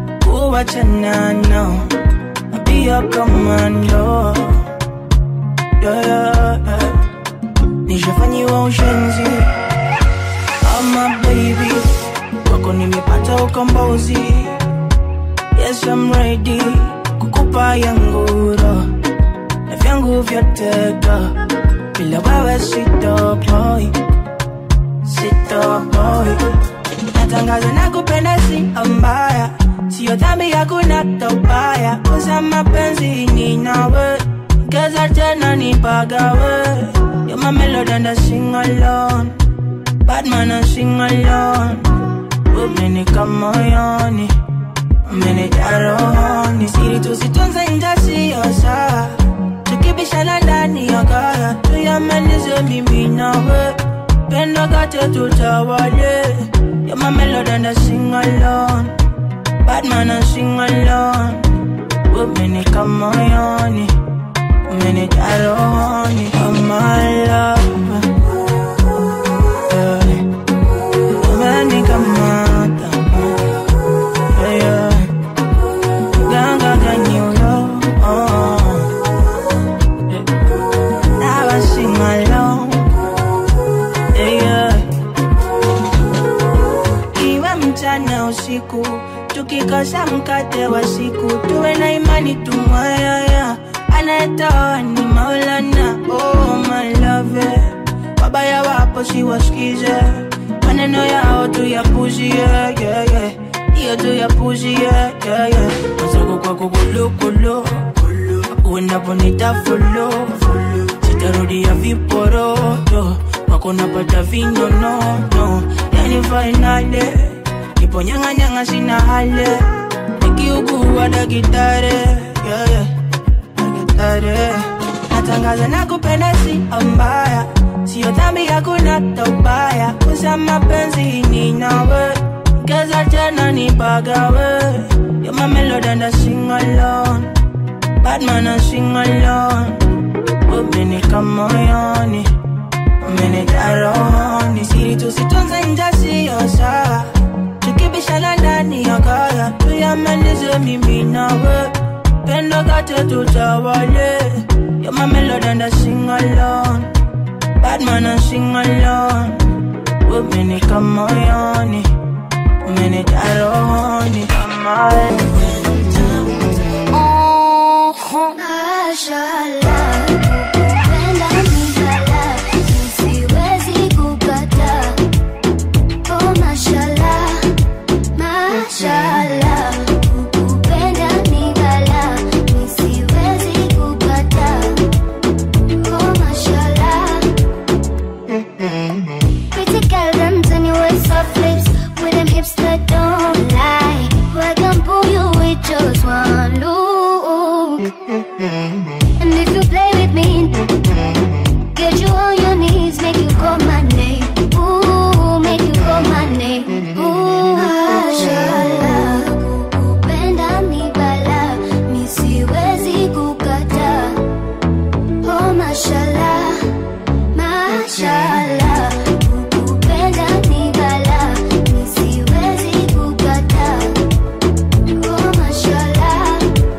kuwa chanano pia komando yeah, yeah, yeah. nishafanyiwa ushenzi ama baby kwako nimepata ukombozi yes I'm ready kukupa yangu roho na vyangu vyote do bila wewe sitopoi sitopoi natangaza na kupenda si mbaya sio dhambi hakuna tobaya kuza mapenzi ni nawe keza tena nipagawe You're my melody and I sing alone Bad man I sing alone Umenika moyoni Umenijaa rohoni Siri tusitunze nje sio sawa Tukibishana ndani ya kaya Tuyamalize mimi nawe Pendo kate tutawale You're my melody and I sing alone Bad man I sing alone Umenika moyoni Umenijaa rohoni Oh my love yeah. Umenikamata yeah, yeah. Ganga kanyulo oh. yeah. Now I sing alone yeah, yeah. Iwe mchana usiku tukikosa mkate wa siku tuwe na imani tumwayaya anayetoa ni maulana oh my love wabaya wapo siwasikize maneno yao tuyapuzie yeah, yeah. hiyo tuyapuzie yeah, yeah. mazako kwako kulukulu uendaponita fulu sitarudia viporoto kwako napata vinonono yani fainale nipo nyang'anyang'a sina hale nikiugua dakitare yeah, yeah. dakitare natangaza na kupenda si mbaya sio dhambi hakuna tobaya kuza mapenzi ni nawe keza tena nipagawe You're my melody and I sing alone Bad man I sing alone Umenika moyoni Umenijaa rohoni Siri tusitunze nje sio sawa Tukibishana ndani ya kaya Tuyamalize mimi nawe Pendo kate tutawale You're my melody and I sing alone Bad man I sing alone Umenika moyoni Umenijaa rohoni Mashallah, kupenda ni balaa, siwezi kukataa. Oh, mashallah, mashallah, kupenda ni balaa, siwezi kukataa. Oh, mashallah. Pretty girl, them tiny waist soft lips with them hips that don't lie. I can pull you with just one look. And if you play with me, get you on your knees, make you call my name. Ooh, make you call my name. Ooh, mashallah, kupenda ni balaa, mi siwezi kukataa. Oh, mashallah, mashallah, kupenda ni balaa, mi siwezi kukataa. Oh, mashallah.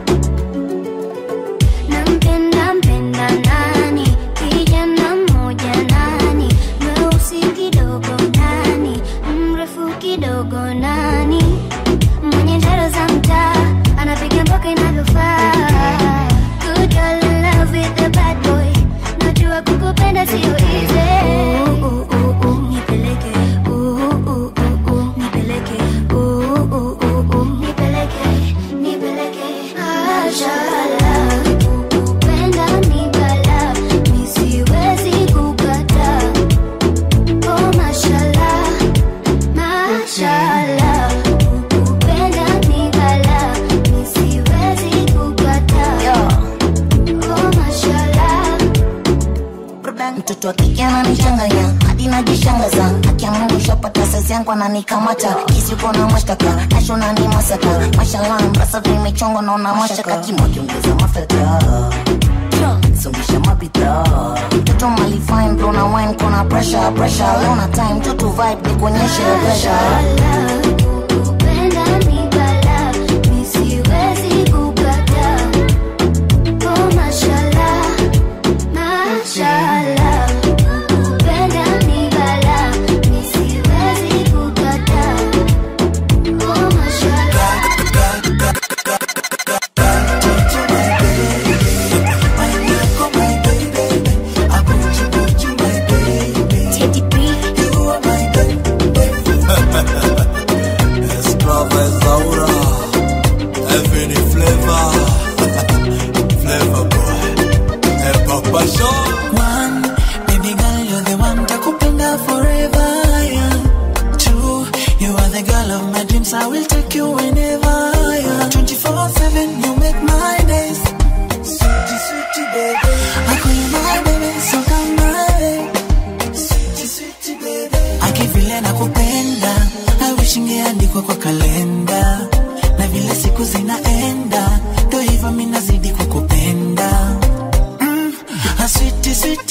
Nampenda mpenda nani, kijana mmoja nani, mweusi kidogo nani, mrefu kidogo nani, mwenye njaro za mtaa, anapiga mboka inavyofaa. Good girl in love with the bad boy, najua kukupenda sio easy. Ooh, ooh, ooh, ooh, nipeleke. Ooh, ooh, ooh, ooh, nipeleke. Ooh, ooh, ooh, ooh, nipeleke. Nipeleke. Mashallah. Kupenda ni balaa, mi siwezi kukataa. Oh, mashallah, mashallah. Kupenda ni balaa, mi siwezi kukataa. Oh, mashallah. mtoto wa kike ananichanganya hadi najishangaza akiamua shapata saizi yangu ananikamata kisiuko na mashtaka nasho nani masaka mashallah mpasa vimechongo naona mashaka kimo kiongeza mafuta songesha mapita mtoto mali fine bro na wine kona pressure pressure leo na time tu tu vibe nikuonyeshe pressure Kupenda ni balaa, mi siwezi kukataa. Oh, mashallah,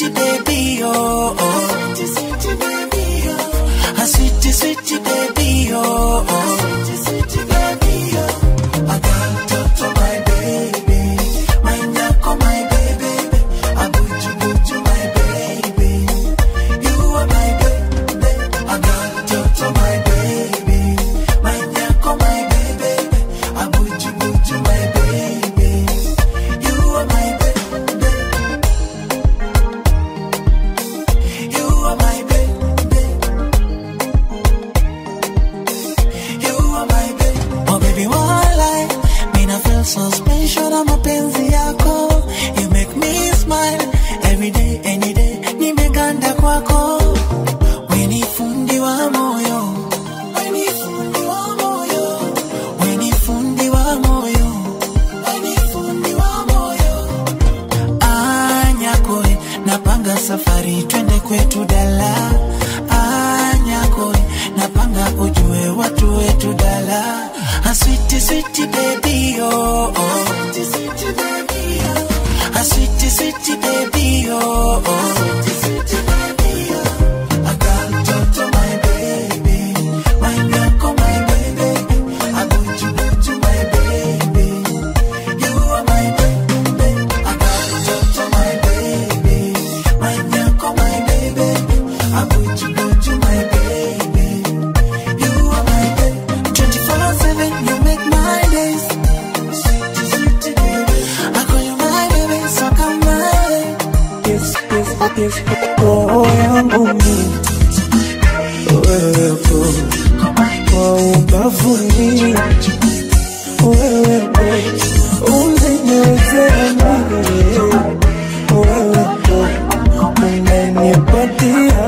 sweetie baby, oh, oh. Sweetie, sweetie baby, oh. A sweetie, sweetie baby, oh, oh. Sweetie, sweetie baby, oh. I can't talk to my baby. My nyako, my baby. A buju, buju, my baby. You are my baby. I can't talk to my baby. My nyako, my baby. A buju, buju, my baby. You are my baby. You are my baby. You are my baby. Oh baby, one life. Me na feel so special na mapenzi yako. You make me smile every day, any day. Nimeganda kwako. We ni fundi wa moyo. We ni fundi wa moyo. We ni fundi wa moyo. We ni fundi wa moyo. Anyakoe, napanga safari twende kwetu dala. Anyakoe, napanga ujue watu wetu dala. A sweetie, sweetie baby, oh, oh. Sweetie, sweetie baby, oh. A sweetie, sweetie baby, oh, oh. Sweetie, sweetie baby, oh. I can't talk to my baby. My nyako, my baby. I want you, want you, my baby. You are my baby. I can't talk to my baby. My nyako, my baby. I want you, want you, my baby. You are my baby. 24/7, you make my days. Sweetie, sweetie baby. I call you my baby, so come my way. Yes, yes, yes, roho yangu mimi wewepo kwa ubavuni, wewepo unaniwezea mimi, wewepo unanipatia,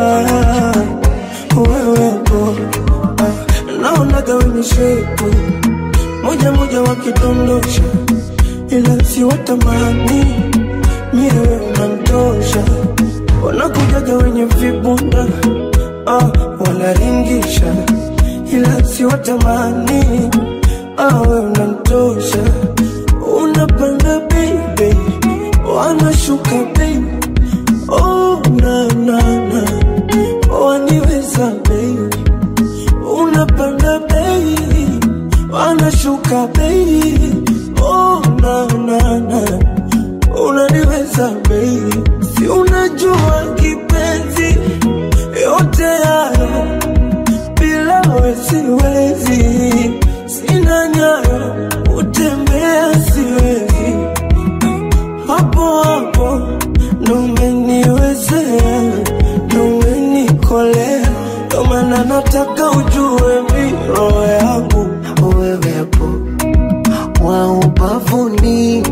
wewepo naonaga wenye shepu moja moja wakidondosha, ila si watamani miewe unamtosha, wanakujaga wenye vibunda ah, wanaringisha, ila si watamani ah, we unamtosha, unapanda baby, wanashuka baby, oh na na na, waniweza baby, unapanda baby, wanashuka baby, oh na na na unaniweza baby, si unajua kipenzi, yote hayo bila we siwezi, sina nyayo utembea siwezi, hapo hapo ndo umeniwezea, ndo umenikolea, ndo maana nataka ujue mi roho yangu wewepo wa ubavuni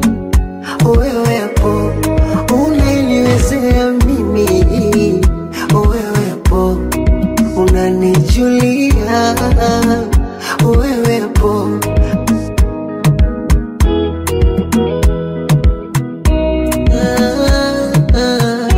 wewepo unaniwezea mimi wewepo unanijulia wewepo Ah, ah.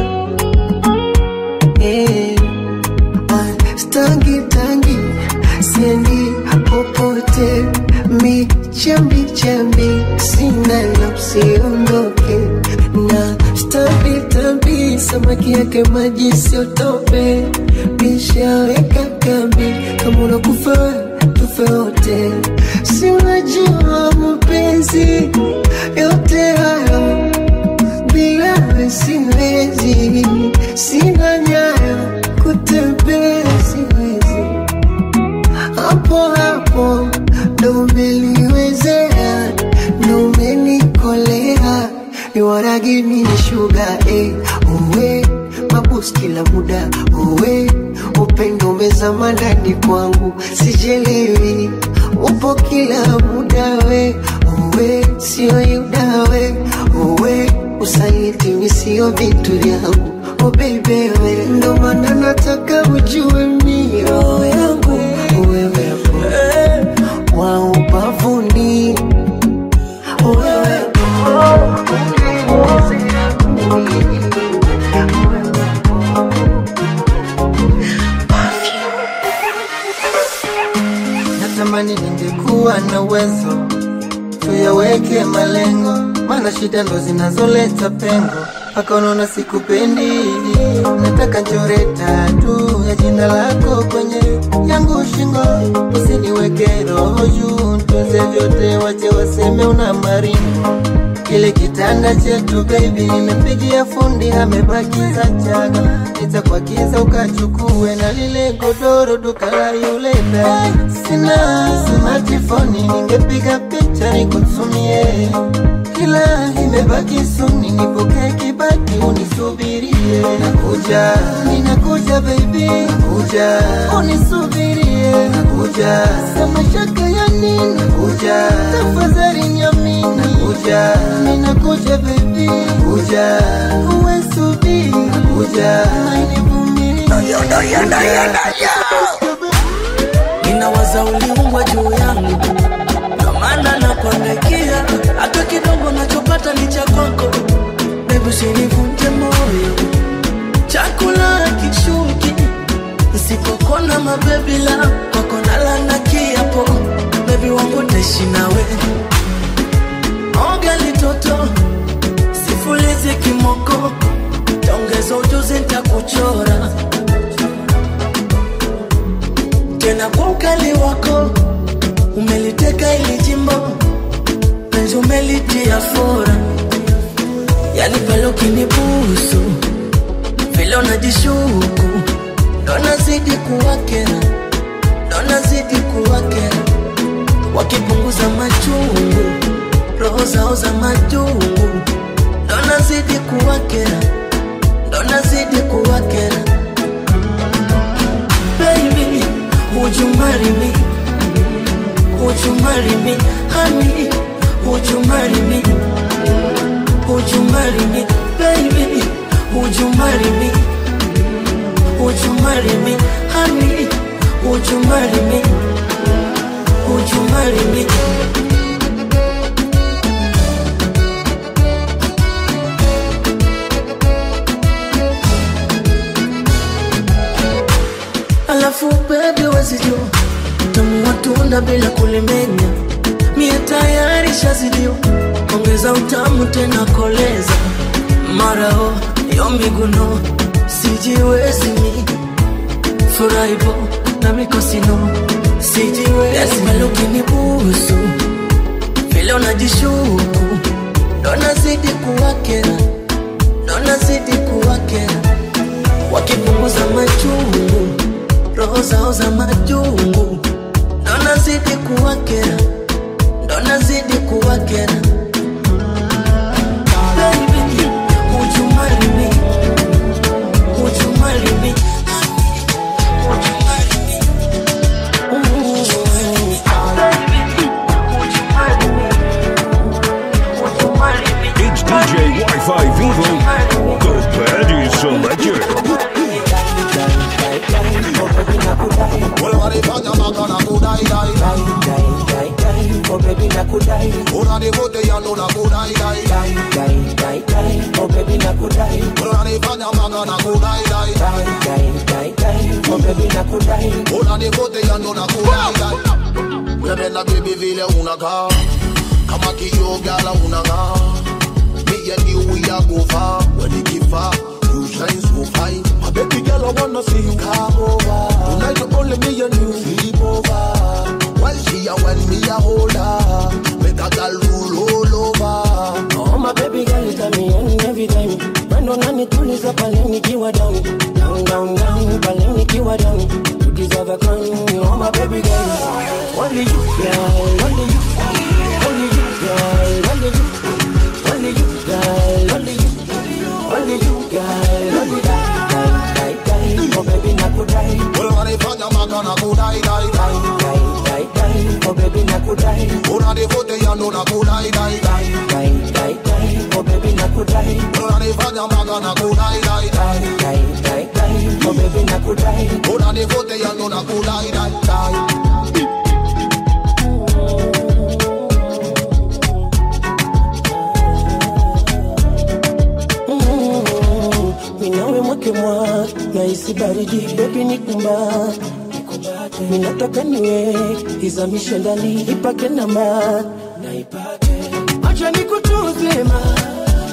Eh. Ah, stangi tangi siendi popote michambi chambi sina la usiondoke na stambi tambi samaki yake maji siotope nishaweka kambi kama unakufa we, tufe wote si unajua mapenzi yote hayo bila we siwezi sina nyayo kutembea siwezi hapo hapo ndo umeliwezea ndo umenikolea you wanna give me sugar eh uwe mabus kila muda uwe upendo umezama ndani kwangu sijelewi upo kila muda we uwe sio yudawe uwe usaliti mi sio vitu vyangu oh baby we ndo maana nataka ujue mi roho yangu wewepo wa ubavuni wewepo natamani ningekuwa na uwezo tuyaweke malengo, maana shida ndo zinazoleta pengo. mpaka unaona sikupendi. Nataka nchore tatu ya jina lako kwenye yangu shingo, usiniweke roho juu, ntunze vyote, wache waseme una maringo kile kitanda chetu baby, nimepigia fundi amebakiza chaga, nitakuagiza ukachukue na lile godoro duka la yule dai. Sina smartphone, ningepiga picha nikutumie, ila imebaki suni, nipokee kibati unisubirie. Nakuja, ninakuja baby, nakuja, unisubirie, nakuja, sema shaka ya nini, nakuja, tafadhali niamini, nakuja, ninakuja baby, nakuja, uwe subiri, nakuja, nivumilie, ninawaza uliumbwa juu yangu, ndo maana nakuangaikia, hata kidogo nachopata ni cha kwako. Baby, usinivunje moyo, chakula kishuki nisipokona mabebi la kwako nalana kiapo, bebi wangu taishi nawe oga litoto sifulizi kimoko, taongeza ujuzi ntakuchora tena kwa ukali wako umeliteka ili jimbo penzi umelitia fora, yani pale ukinibusu vile unajishuku ndo nazidi kuwakera, ndo nazidi kuwakera, wakipunguza machungu roho zao za majungu, ndo nazidi kuwakera, ndo nazidi kuwakera. Baby, would you marry me? Would you marry me, honey? Would you marry me? Would you marry me, baby? Would you marry me? Would you marry me, honey? Would you marry me? Would you marry me? Alafu baby wezijua tamu wa tunda bila kulimenya, mie tayari shazidiwa, ongeza utamu tena koleza marao yo miguno sijiwezi mi furaibo na mikosino sijiwezi pale ukinibusu vile unajishuku ndo nazidi kuwakera ndo nazidi kuwakera wakipunguza machungu roho zao za majungu ndo nazidi kuwakera ndo nazidi kuwakera Baby, would you marry me? Would you marry me? Would you marry me? Ooh. Baby, would you marry me? Would you marry me? It's DJ Wi-Fi Vivo, the Paddy Selector. Walifanya mpaka na kudai dai Oh baby nakudai unanivuta yando na kudai dai dai dai dai dai Oh baby nakudai unanifanya mpaka na kudai dai dai dai dai dai Oh baby nakudai unanivuta yando na kudai dai unapenda baby vile unakaa kama kioo gala unang'aa me and you we are go far when it give far you shine so fine my baby girl I wanna see you come over tonight only me and you sleep over while she a when me a hold her make a girl roll all over Oh my baby girl you tell me any every time Mwendo unanituliza pale nikiwa down Down down down pale nikiwa down You deserve a crown Oh my baby girl Only you girl Only you Only you girl Only you Only you girl Only you Only you girl Only you Die die die Oh baby nakudai unanifanya mpaka na kudai dai dai Die die die Oh baby nakudai unanivuta yando na kudai dai dai Die die die Oh baby nakudai unanifanya mpaka na kudai dai dai Die die die Oh baby nakudai unanivuta yando na kudai dai dai minawe mwake mwa naisi baridi bebi nikumba minataka niwe izamishe ndani ipake namba acha nikutuze ma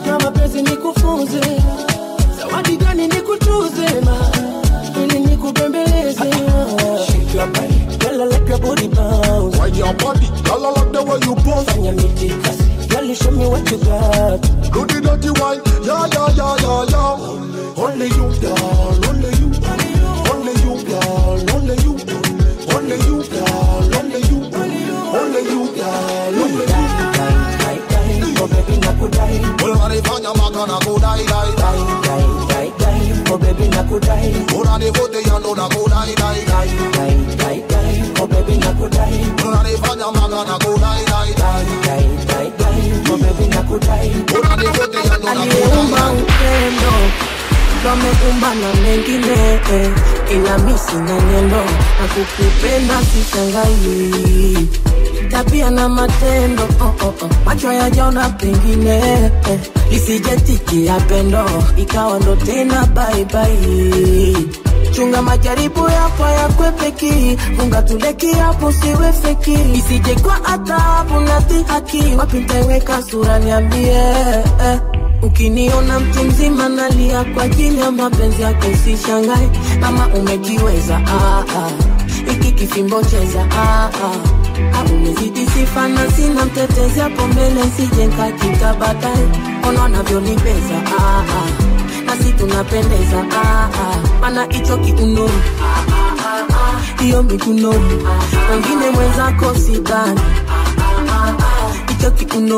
katika mapenzi nikufunze zawadi gani nikutuze ma ili nikubembeleze Shake your body, girl, I like your body bounce. Why your body, girl, I like the way you bounce. Fanya mitikasi, girl, you show me what you got. Do the dirty wine, yeah, yeah, yeah, yeah, yeah. Only you, girl, only you, only you, girl, only you, only you, girl, only you, only you, girl, only you. Oh baby nakudai, Unanifanya mpaka nakudai, dai, dai. dai, dai, dai. Oh baby nakudai, Unanivutia ndo nakudai, dai, dai. dai, dai, dai. Oh baby nakudai, Unanifanya mpaka nakudai, dai, dai. dai, dai, dai. Oh baby nakudai. Unanivutia ndo aliumba nakudai, upendo ndo ameumba na mengine eh, ila mi sina nyendo na kukupenda sishangai tabia na matendo oh, oh, oh. macho yajaona pengine eh, lisijetikia pendo ikawa ndo tena baibai chunga majaribu yako yakwepeki funga tuleki hapo siwe feki isije kwa adhabu na dhihaki wapi ntaiweka sura niambie eh. Ukiniona mtu mzima nalia kwa ajili ya mapenzi yako, usishangae kama umekiweza. Ah, ah. Iki kifimbo cheza ah, ah. Ah, umezidi sifa na sina mtetezi hapo mbele, sije nkakika baadaye. Ona wanavyonibeza ah, ah. nasi tunapendeza ah, ah. mana hicho kiuno hiyo miguno wengine mwenzako sidhani hicho kiuno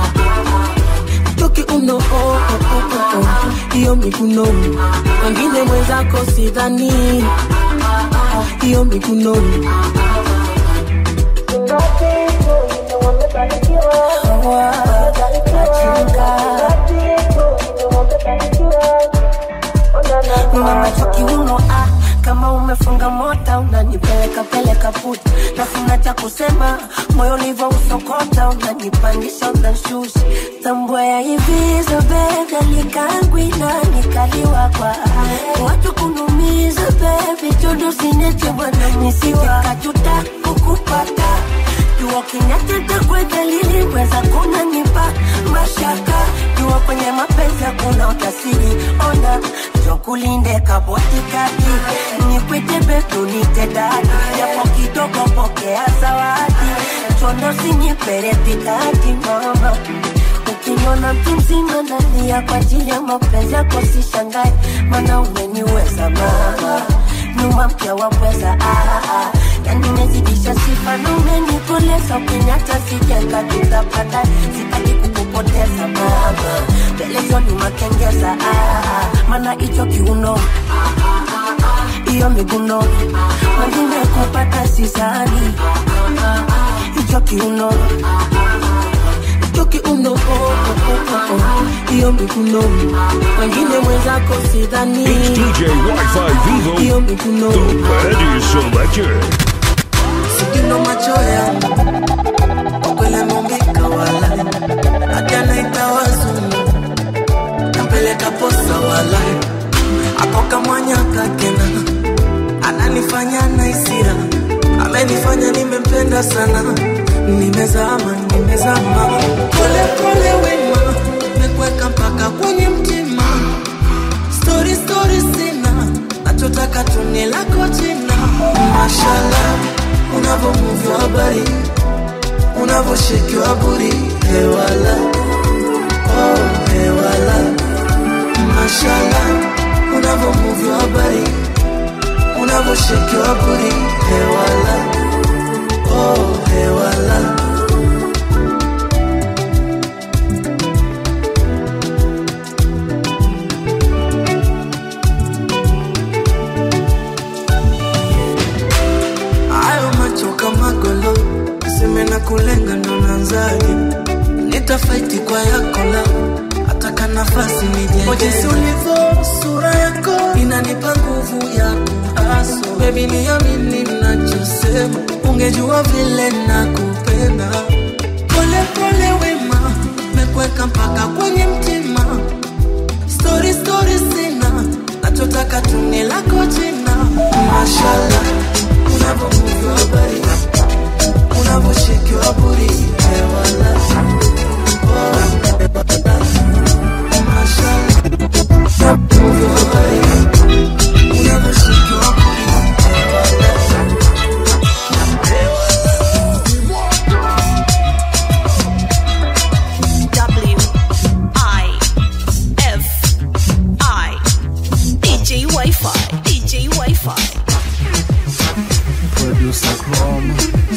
toki uno oh, oh, oh, oh. hiyo miguno wengine mwenzako sidhani hiyo miguno kiuno ah, kama umefunga mota unanipeleka peleka puta nafuna cha kusema moyo ulivyo usokota unanipandisha unanshusha tambua ya hivizo bega likangwina nikaliwa kwa watu kunumiza bebi chodo sinyeche bwana nisijekajuta kukupata jua kinyateta kwe dalili weza kunanipa mashaka jua kwenye mapenzi hakuna utasiri ona jokulinde kabotikati nikwite betu nitedadi japo kidogo pokea zawadi chondo sinyipere pikati mama ukiniona mtu mzima nalia kwa ajili ya mapenzi yako sishangae mana umeniweza mama nyuma mpya wapweza ah, ah. yani umezidisha sifa na umenikoleza ukinyata sijenga tutapata sitaki kukupoteza mama mbelezo ni makengeza ah, ah. mana hicho kiuno hiyo miguno wengine kupata sizani hicho kiuno hicho kiuno oh, oh, oh, oh. hiyo miguno wengine mwenzako sidhani It's DJ Wi-Fi Vivo, hiyo miguno the Betty Selector. sikino macho yangu wakwele ameumbika wala hadi anaita wazungu napeleka posa wala akoka mwanya kakena ananifanya na isira amenifanya nimempenda sana nimezama nimezama pole pole wema mekweka mpaka kwenye mtima stori stori sina nachotaka tuni lako jina mashala unavomuvywa habari unavoshekiwa buri hewala oh, hewala mashala unavomuvywa habari unavoshekiwa buri hewala oh, hewala hayo macho kama golo seme na kulenga ndo nanzaje nitafaiti kwa yako la ataka nafasi nijejesi ulivyo sura yako inanipa nguvu ya kuaso bebi niamini nachosema ungejua vile nakupenda pole pole wema mekweka mpaka kwenye mtima stori stori sina nachotaka tuni lako jina mashala unavyomuvywa habari unavyoshekiwa buri hewala Wi-Fi, DJ Wi-Fi. producer Chrome.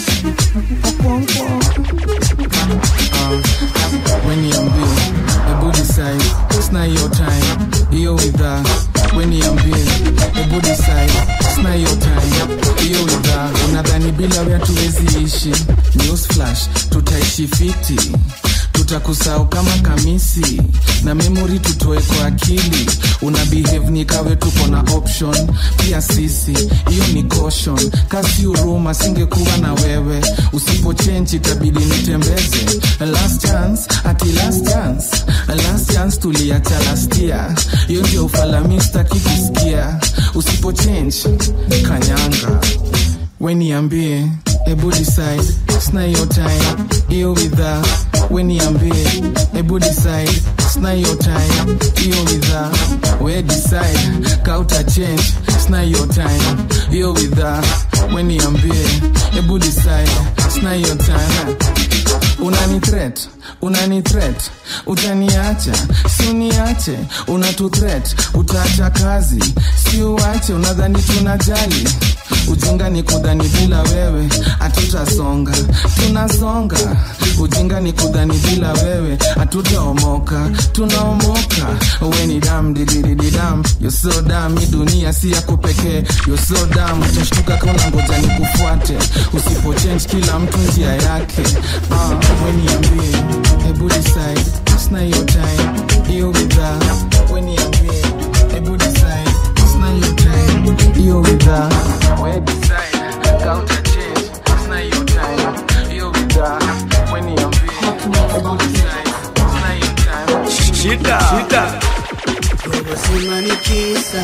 Uh, when you ambie, ebu decide, it's not your time. Hiyo widha, when you ambie, ebu decide, it's not your time. Hiyo widha, unadhani bila wea tuwezi ishi. News flash, tutaishi fiti tutakusahau kama kamisi na memory tutoe kwa akili una behave ni kawe tuko na option pia sisi hiyo ni caution kasi huruma singekuwa na wewe usipo change itabidi nitembeze last chance ati last chance last chance tuliacha last year hiyo ndio ufalamista kikusikia usipo change kanyanga weniambie ebu decide sna your time hiyo widha weniambie ebu decide sna your time hiyo widha we decide kauta change sna your time hiyo widha weniambie ebu decide sna your time unani threat unani threat utaniacha si uniache unatu threat utaacha kazi si uache unadhani tunajali ujinga ni kudhani bila wewe hatutasonga tunasonga ujinga ni kudhani bila wewe hatutaomoka tunaomoka we ni dam dididididam yo so dam hii dunia si yako pekee yo so dam utashtuka kauna ngoja ni kufuate usipo change kila mtu njia yake uh, we niambie hebu decide sina hiyo time hiyo bidhaa we niambie hebu decide sina hiyo time hiyo bidhaa we decide kauta change sina hiyo time hiyo bidhaa we niambie hebu decide sina hiyo time Shida. Shida. ubuzima ni bwiza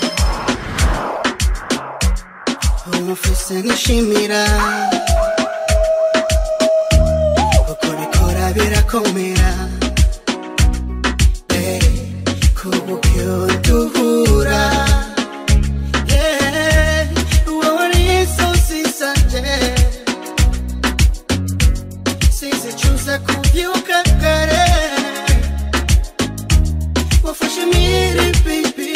umufise nkishimira uko bikora birakomera Eh, kubukyo duhura Yeah, wari insozi zanje sizicuza kubyuka kare wafashe miri baby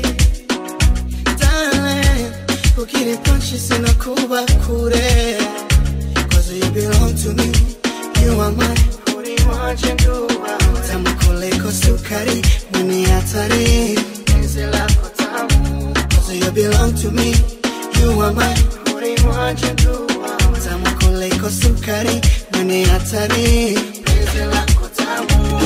darling ukiri punchi sinakuba kure cause you belong to me you are mine uri wanje nduwa tamu kuliko sukari mwenye hatari penzi lako tamu cause you belong to me you are mine uri wanje nduwa tamu kuliko sukari mwenye hatari penzi lako tamu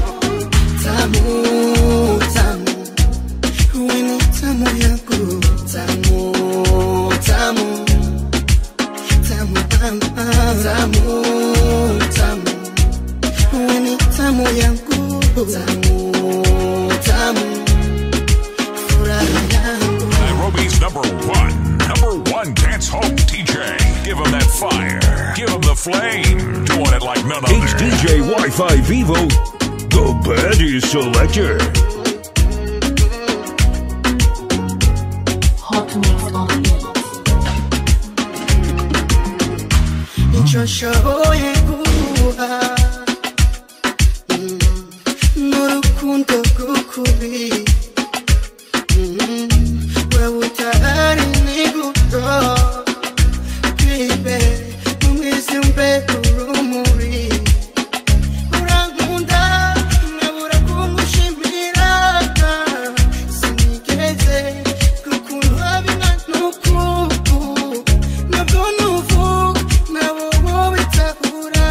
tamu tamu wewe ni tamu yangu tamu tamu tamu mama tamu tamu wewe ni tamu yangu tamu tamu furaha yangu Nairobi's number one, number one dance hall DJ. Give him that fire. Give him the flame. Doing it like none other. It's DJ Wi-Fi Vivo, the Baddies Selector. icyo nshoboye guha Mm, n'urukundo rw'ukuri Mm, wewe utahari niguto bibe umwiza imbere urumuri urankunda nkabura kumushimira sinigeze gukundwa binganuku nabwo nuvuga nabo wowe itahura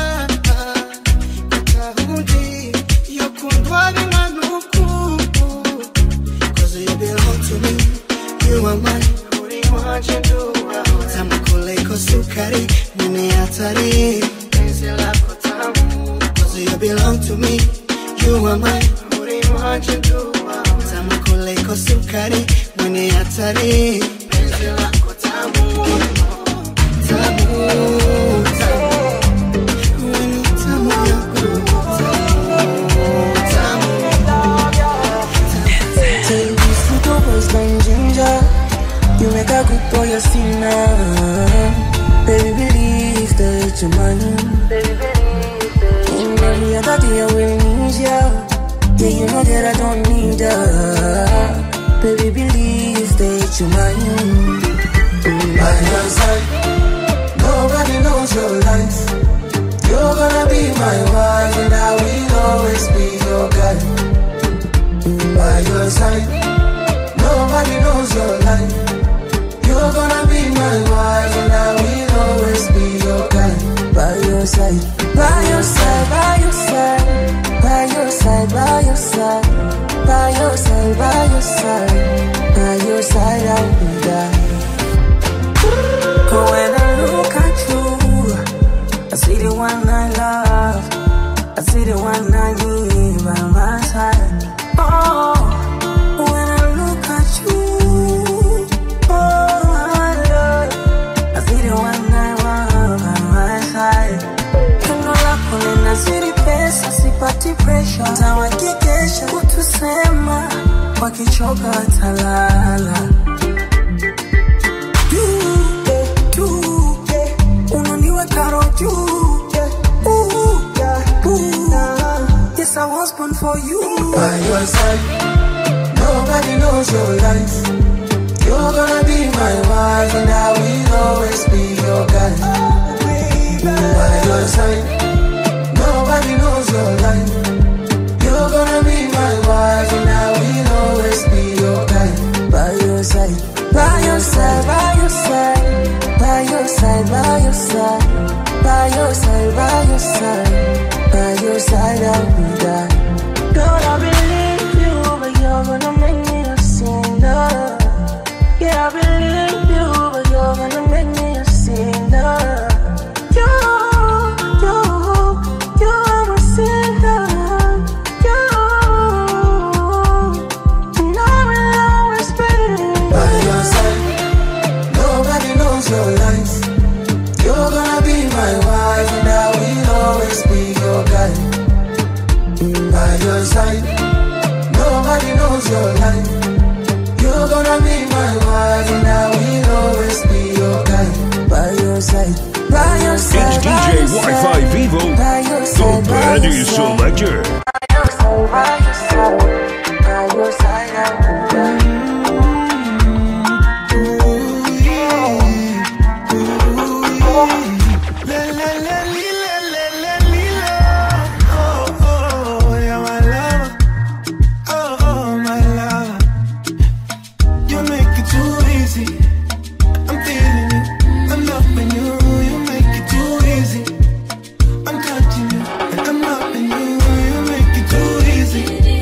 utahundi iyo kundwa binganuku cause you belong to me you are mine uri wanje nduwa tamu kuliko sukari mwenye hatari penzi lako tamu cause you belong to me you are mine uri wanje nduwa tamu kuliko sukari mwenye hatari penzi lako tamu tamu tamu wewe ni tamu yangu tamu Say this little boy's like ginger. You make a good boy a sinner. Baby, believe that you're mine. In every other day I will need ya. Yeah, you know that I don't need ya. Baby, believe that you're mine. By your side, nobody knows your life. You're gonna be my wife, and I will always be your guy. By your side, nobody knows your life. You're gonna be my wife, and I will always be your guy. By your side, by your side, by your side, by your side, by your side, by your side, by your side, by your side, I will die. When I look at you, I see the one I love, I see the one I need by my side. Oh, when I look at you, oh my love, I see the one I want by my side. Tendo lako linazidi pesa, sipati pressure, tawakikesha kutusema, wakichoka watalala. Juu, eh, juu, eh, unaniweka roho juu, eh, ooh, yeah, ooh. Yes, I was born for you. By your side, nobody knows your life. You're gonna be my wife, and I will always be your guy. By your side, nobody knows your life. You're gonna be my wife, and I will always be your guy. By your side, by your side, by your side, by your side, by your side, by your side, by your side, by your side, I will die. Lord, I believe you, but you're gonna make me a sinner. Yeah, I believe you, but you're gonna make me a sinner. You, you, you are a sinner. You, and I will always be. By your side, nobody knows your life. You're gonna be my wife, and I will always be your guy. By your side, nobody knows your life. You're gonna be my wife, and I will always be your guy. By your side, by your side, It's by DJ your Wi-Fi side, Vivo, by your the side, by your baddie side. selector. By your side, by your side, by your side, I will die. You make it too easy. I'm feeling you. I'm loving you. You make it too easy. I'm touching you. And I'm loving you. You make it too easy.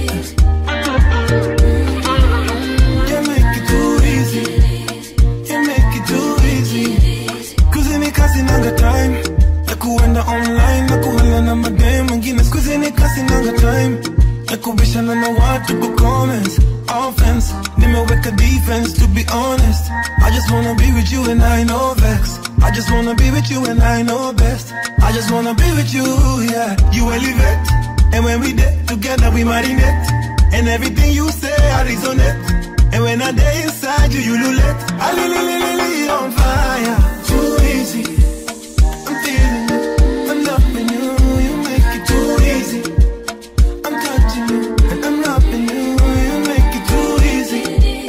You make it too easy. You make it too easy. Kuzini kasi nanga time. Nakuenda online. Nakuhala na madem. Mwingine skuzini kasi nanga time. Nakubishana na watu kwa comments. Offense. Nimeweka defense to be honest. I just wanna be with you and I know vex. I just wanna be with you and I know best. I just wanna be with you, yeah. You elevate. And when we did together, we marinate. And everything you say, I resonate. And when I day inside you, you lulate. I li li li li li on fire. Too easy. I'm feeling you. I'm loving you. You make it too easy. I'm touching you. And I'm loving you. You make it too easy.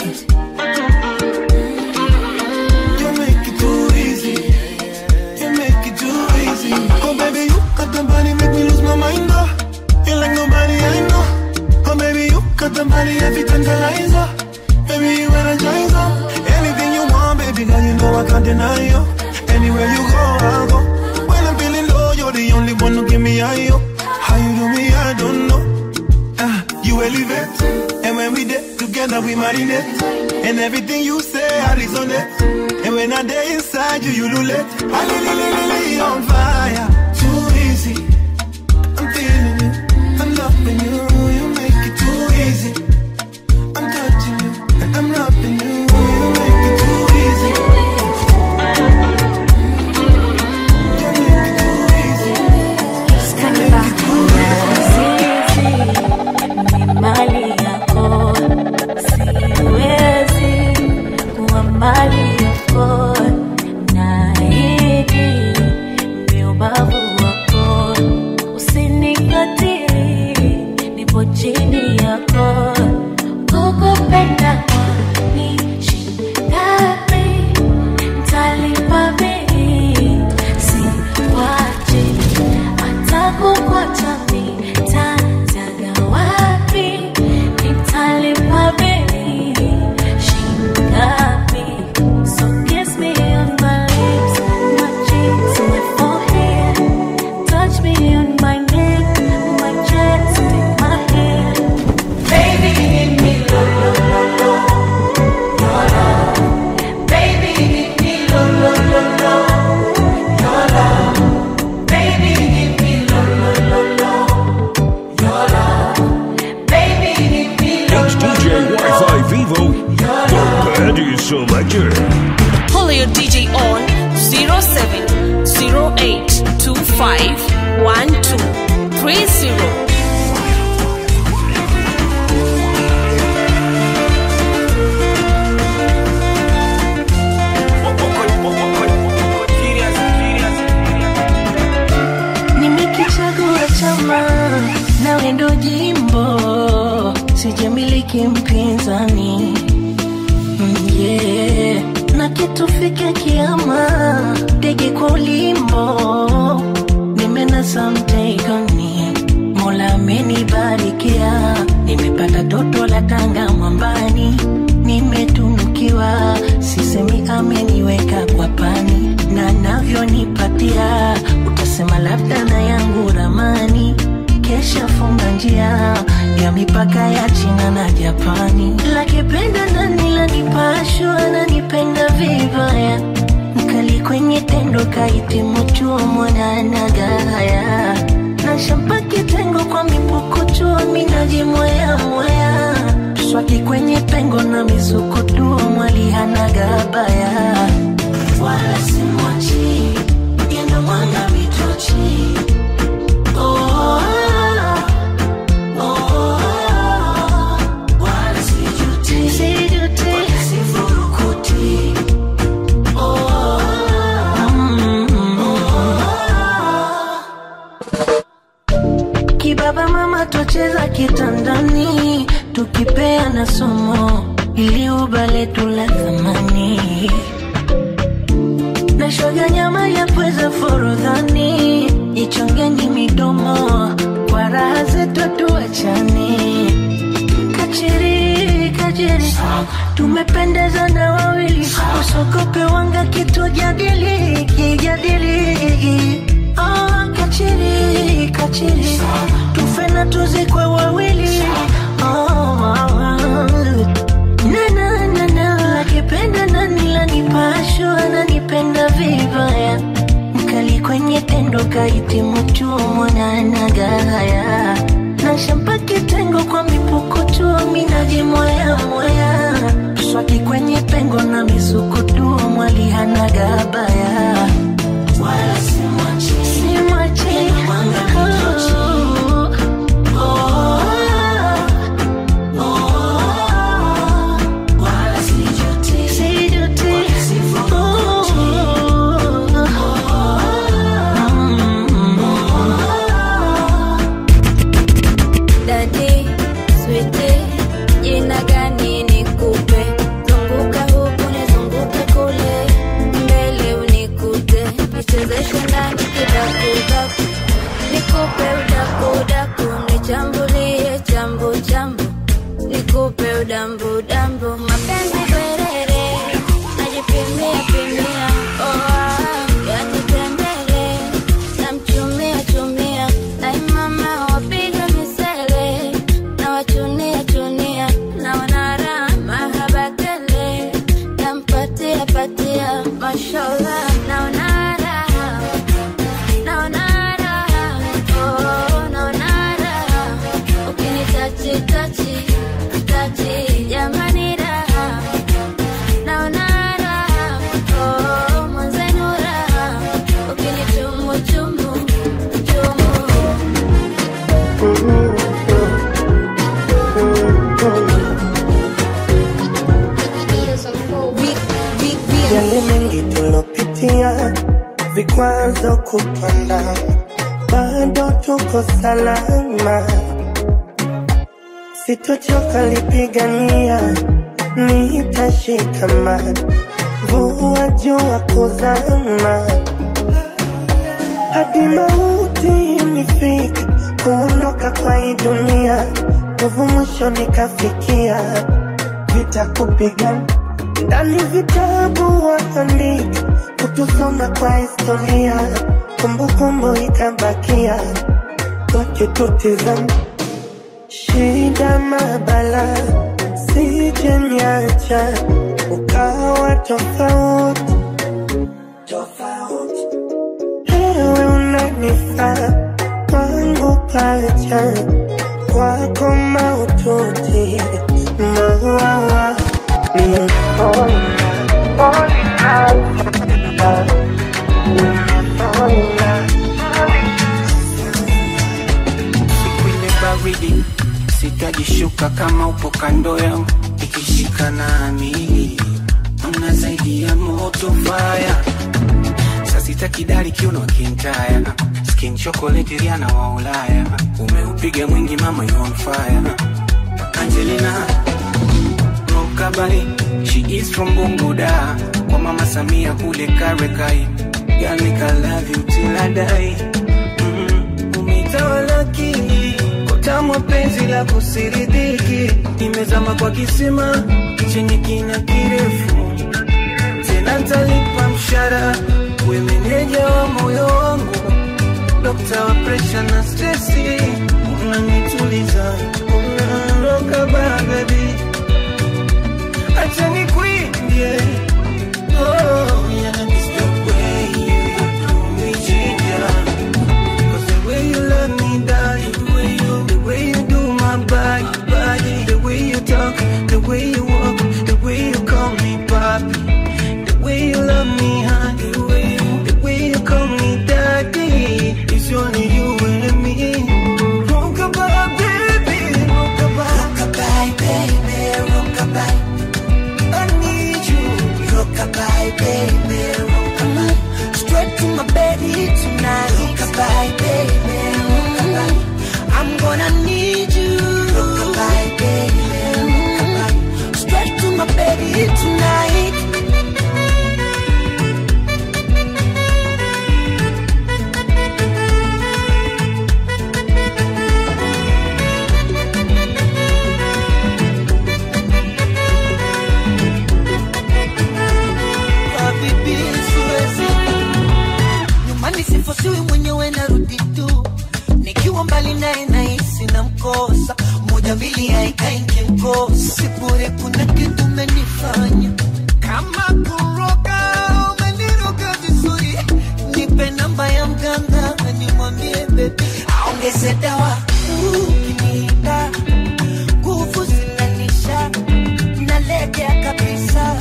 You make it too easy. You make it too easy. Oh baby, you got the body, make me lose my mind. Oh. You like nobody I know. Oh baby, you got the body, every tantalizer. Baby, you energize up. Anything you want, baby girl, you know I can't deny you. Anywhere you go, I'll go. When I'm feeling low, you're the only one who give me high. yo. How you do me, I don't know. Ah, you elevate, and when we did together, we marinate. And everything you say, I resonate. And when I day inside you, you lulate. I li li li li li on fire. Too easy. I'm feeling you. I'm loving you. You make it too easy. I'm touching you. And I'm loving you. You make it too easy. You make it too easy. You make it too ni mali yako, siwezi kuwa mali yako. Naahidi mi ubavu Betty Selector. Follow your DJ on 0708251230. nimekichagua chama nawe ndo jimbo sijamiliki mpinzani Mm, yeah. na kitufike kiama ndege kwa ulimbo nimenasa mtegoni mola amenibarikia nimepata toto la tanga mwambani nimetunukiwa sisemi ameniweka kwa pani na navyonipatia utasema labda na yangu ramani kesha funga njia ya mipaka ya china na japani lakipenda nani lanipashwa ananipenda vibaya mkali kwenye tendo kahitimu chuo mwananagaya na shampa kitengo kwa mipukuchuo minajimweyamweya swaki kwenye pengo na mizukutuo mwalihanagabaya wala simwachi yendo mwanga mitochi oh, oh, wala sijuti sijuti sifurukuti oh, mm, kibaba mama twacheza kitandani tukipeana somo ili ubaletu la thamani na shoga nyama ya pweza forodhani ichongeni midomo kwa raha zetu tuachani kachiri kachiri tumependeza na wawili usokope wanga kitu jadili kijadili oh, kachiri kachiri tufe na tuzikwe wawili oh, na na na na akipenda nani lanipasho ananipenda vibaya mkali kwenye tendo kahitimu chuo mwananagaya na shampa kitengo kwa mipukutuo minajimweyamweya swaki kwenye pengo na mizukutuo mwalihanagabaya wala simwachi simwachi Oh, oh, oh, wala sijuti sijuti Dadi, switi, jina gani nikupe? Zunguka huku nizunguke kule, mbele unikute, nichezeshe ndani kidakudaku, nikupe udakudaku, nichambulie chambu chambu, nikupe udambu dambu, mapenzi bwerere, najipimia pimia, oh, ah, yanitembele, namchumia chumia, ai mama wapiga misele, na wachunia chunia, na wanara mahaba tele, nampatia patia, mashallah, naona raha, naona raha, oh, naona raha, ukinitachi tachi tachi, jamani raha, naona raha, oh, mwenzenu raha, ukinichumu chumu chumu yale mengi tulopitia, vikwazo kupanda, bado tuko salama. Sitochoka lipigania, nitashikamana, mvua jua kuzama, hadi mauti nifike, kuondoka kwa hii dunia, nguvu mwisho nikafikia, vita kupigana ndani vitabu waandika kutusoma kwa historia, kumbukumbu ikabakia, wakitutizama shida mabala, sije niacha ukawa tofauti tofauti, ewe unanifaa kwangu pacha kwako maututi mawawa siku ile baridi sitajishuka kama upo kando yangu ikishika nami una zaidi ya moto faya sasita kidari kiuno kintaya skin chocolate riana wa ulaya umeupiga mwingi mama you on fire angelina rokabai she is from bunguda kwa mama samia kule karekai Girl, make I love you till I die umetawalaki kotamwa penzi la kusiridhiki nimezama kwa kisima chenye kina kirefu tena talipa mshara we meneja wa moyo wangu dokta wa presha na stresi unanituliza unaroka babebi acha nikwimbie oh, yeah, it's the way you do me, yeah. Cause the way you love me, darling, the way you, the way you do my body, body, the way you talk, the way you walk, the way you call me papi, the way you love me, honey, the way you, the way you call me daddy, it's only you and me. Rockabye, baby, rockabye, rockabye, baby, rockabye. I need you, rockabye, baby, rockabye. Straight to my body tonight, rockabye, baby, rockabye. I'm gonna need you, rockabye, baby, rockabye. Straight to my body tonight. Habibi, siwezi nyumbani sifosiwi mwenyewe narudi tu nikiwa mbali naye nahisi na mkosa moja mbili haikai nkimkosa sibure kuna kitu umenifanya kama kuroga umeniroga vizuri nipe namba ya mganga nimwambie bebi aongeze dawa ukiniita nguvu zinanisha nalegea kabisa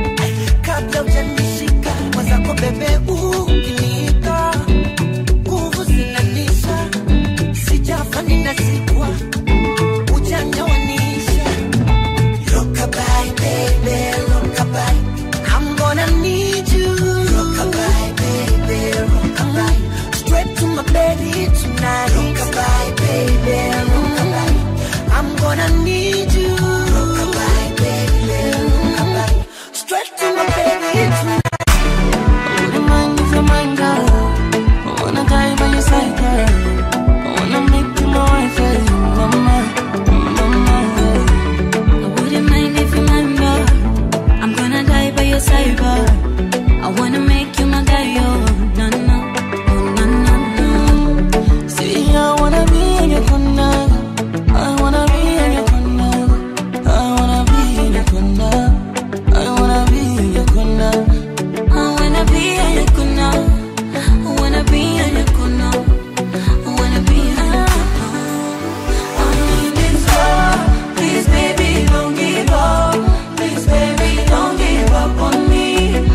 kabla ujanishika mwenzako bebe ukiniita nguvu zinanisha sijafa ninazikwa ujanja wanisha Rockabye, baby, rockabye. I'm gonna need you. Rockabye, baby, rockabye. Straight to my belly tonight. Rockabye, baby, rockabye. I'm gonna need you. Rockabye, baby, rockabye. Straight to my belly tonight. Your mind is your mind, girl. I wanna die by your side, girl. I wanna make you my wife, yeah. Mama, mama, yeah. I wouldn't mind if you mind, girl. I'm gonna die by your side, girl. I wanna make you my guy, yo. No, no, oh, no, no, no. See, I wanna be in your corner. I wanna be in your corner. I wanna be in your corner. I wanna be in your corner. I wanna be in your corner. I wanna be in your corner. I wanna be in your corner. I need this love. Please, baby, don't give up. Please, baby, don't give up on me.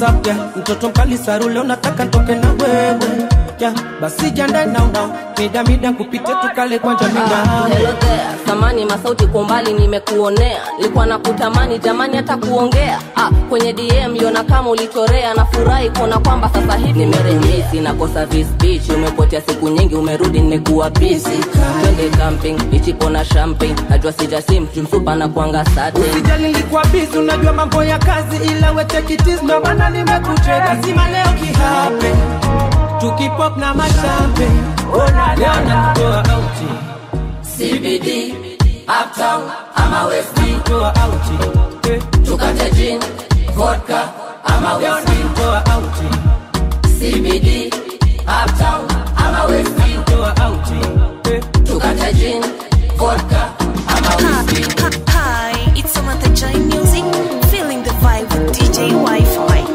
up yeah. mtoto mkali sarule unataka ntoke na wewe yeah. basi janda now now mida mida kupite tukale kwanja Ah, hello mida there. Samani masauti kwa umbali nimekuonea, likuwa na kutamani jamani hata kuongea ah, kwenye DM yona kama ulitorea, nafurahi kuona kwamba sasa hivi nimeremisi, nakosa vis beach, umepotea siku nyingi, umerudi nimekuwa busy, twende camping, ichipo na champagne, najua sijasim jumsupa na kuanga sate Usijali nilikuwa busy, unajua mambo ya kazi, ila we take it easy, ndo maana nimekucheka. Lazima leo kihape tukipop na machampe, ona leo nakutoa auti CBD, Uptown ama West toa auti tukate gin, vodka ama leo whiskey. nakutoa auti CBD, Uptown ama West toa auti tukate gin, vodka ama whiskey. Hi, it's Samantha Joy Music, feeling the vibe with DJ Wi-Fi.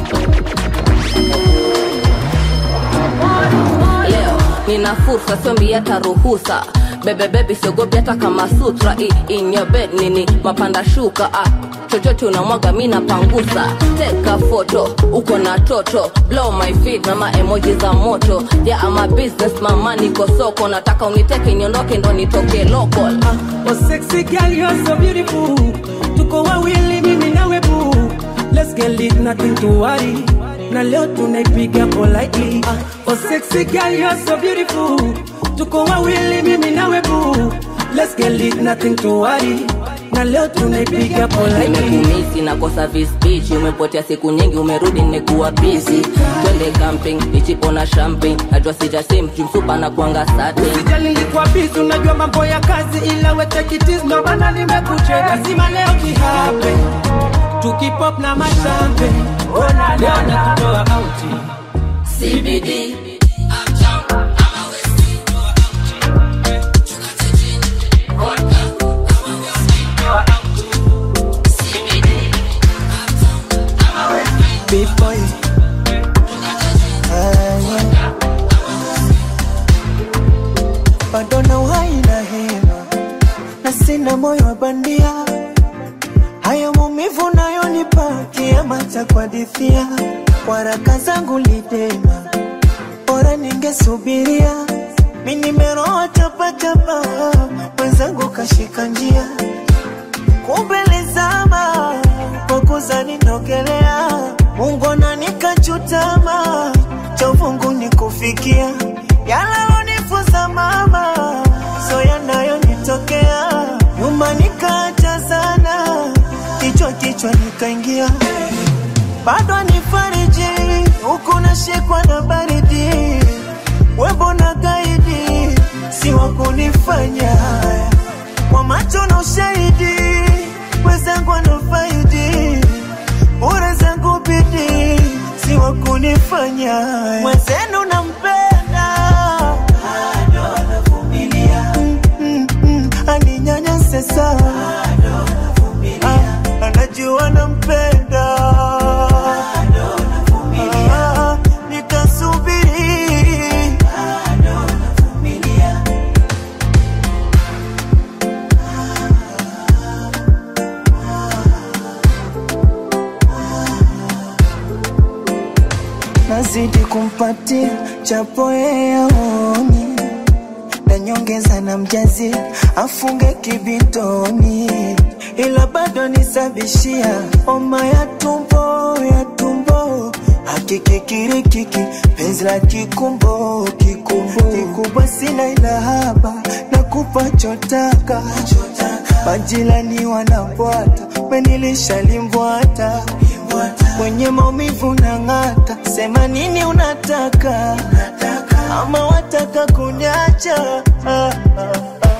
leo nina fursa siombi hata ruhusa bebebebi siogopi hata kama sutra I, in your bed nini mapanda shuka ah. chochote unamwaga mi napangusa teka foto uko na toto blow my feet na maemoji za moto yeah, ama business mama niko soko nataka uniteke niondoke ndo nitoke local ah. Oh sexy girl, you're so beautiful. Tuko wawili mimi nawe boo. Let's get lit, nothing to worry. Na leo tunaipiga politely. Oh sexy girl, you're so beautiful. Tuko wawili mimi nawe boo. Let's get lit, nothing to worry. Na leo tunaipiga politely. nimekumisi nakosa visbich umepotea siku nyingi umerudi nimekuwa busy twende camping ichipo na champagne najua sijasim jumsupa na kuanga sate Usijali nilikuwa busy, unajua mambo ya kazi, ila we take it easy, ndo maana nimekucheka. Lazima leo kihape tukipop na machampe, ona leo nakutoa auti CBD Big boy. Ah, yeah. Bado na uhai na hema na sina moyo wa bandia, haya maumivu nayonipa kiama cha kuhadithia, waraka zangu litema, bora ningesubiria, mi nimeroa chapachapa, mwenzangu kashika njia kumbe lizama kwa kuzani nogelea Mungu ananikachutama cha uvungu nikufikia yalalonifuza mama so yanayonitokea nyuma nikaacha sana kichwa kichwa nikaingia bado nifariji huku nashikwa na baridi webo na gaidi si wa kunifanya haya kwa macho na ushahidi wenzangu wanafaidi bure zangu bidi si wa kunifanya haya. mwenzenu nampenda bado anavumilia mm, mm, mm, aninyanyase sana Ah, anajua nampenda Ah, nitasubiri nazidi kumpatia chapo yeyaoni na nyongeza na mjazi afunge kibitoni, ila bado nisabishia homa ya tumbo ya tumbo hakikikirikiki penzi la kikumbo kikumbo kikubwa sina ila haba na kupa chotaka majirani wanabwata menilisha limbwata kwenye maumivu na ng'ata sema nini unataka ama wataka kunyacha ah, ah, ah.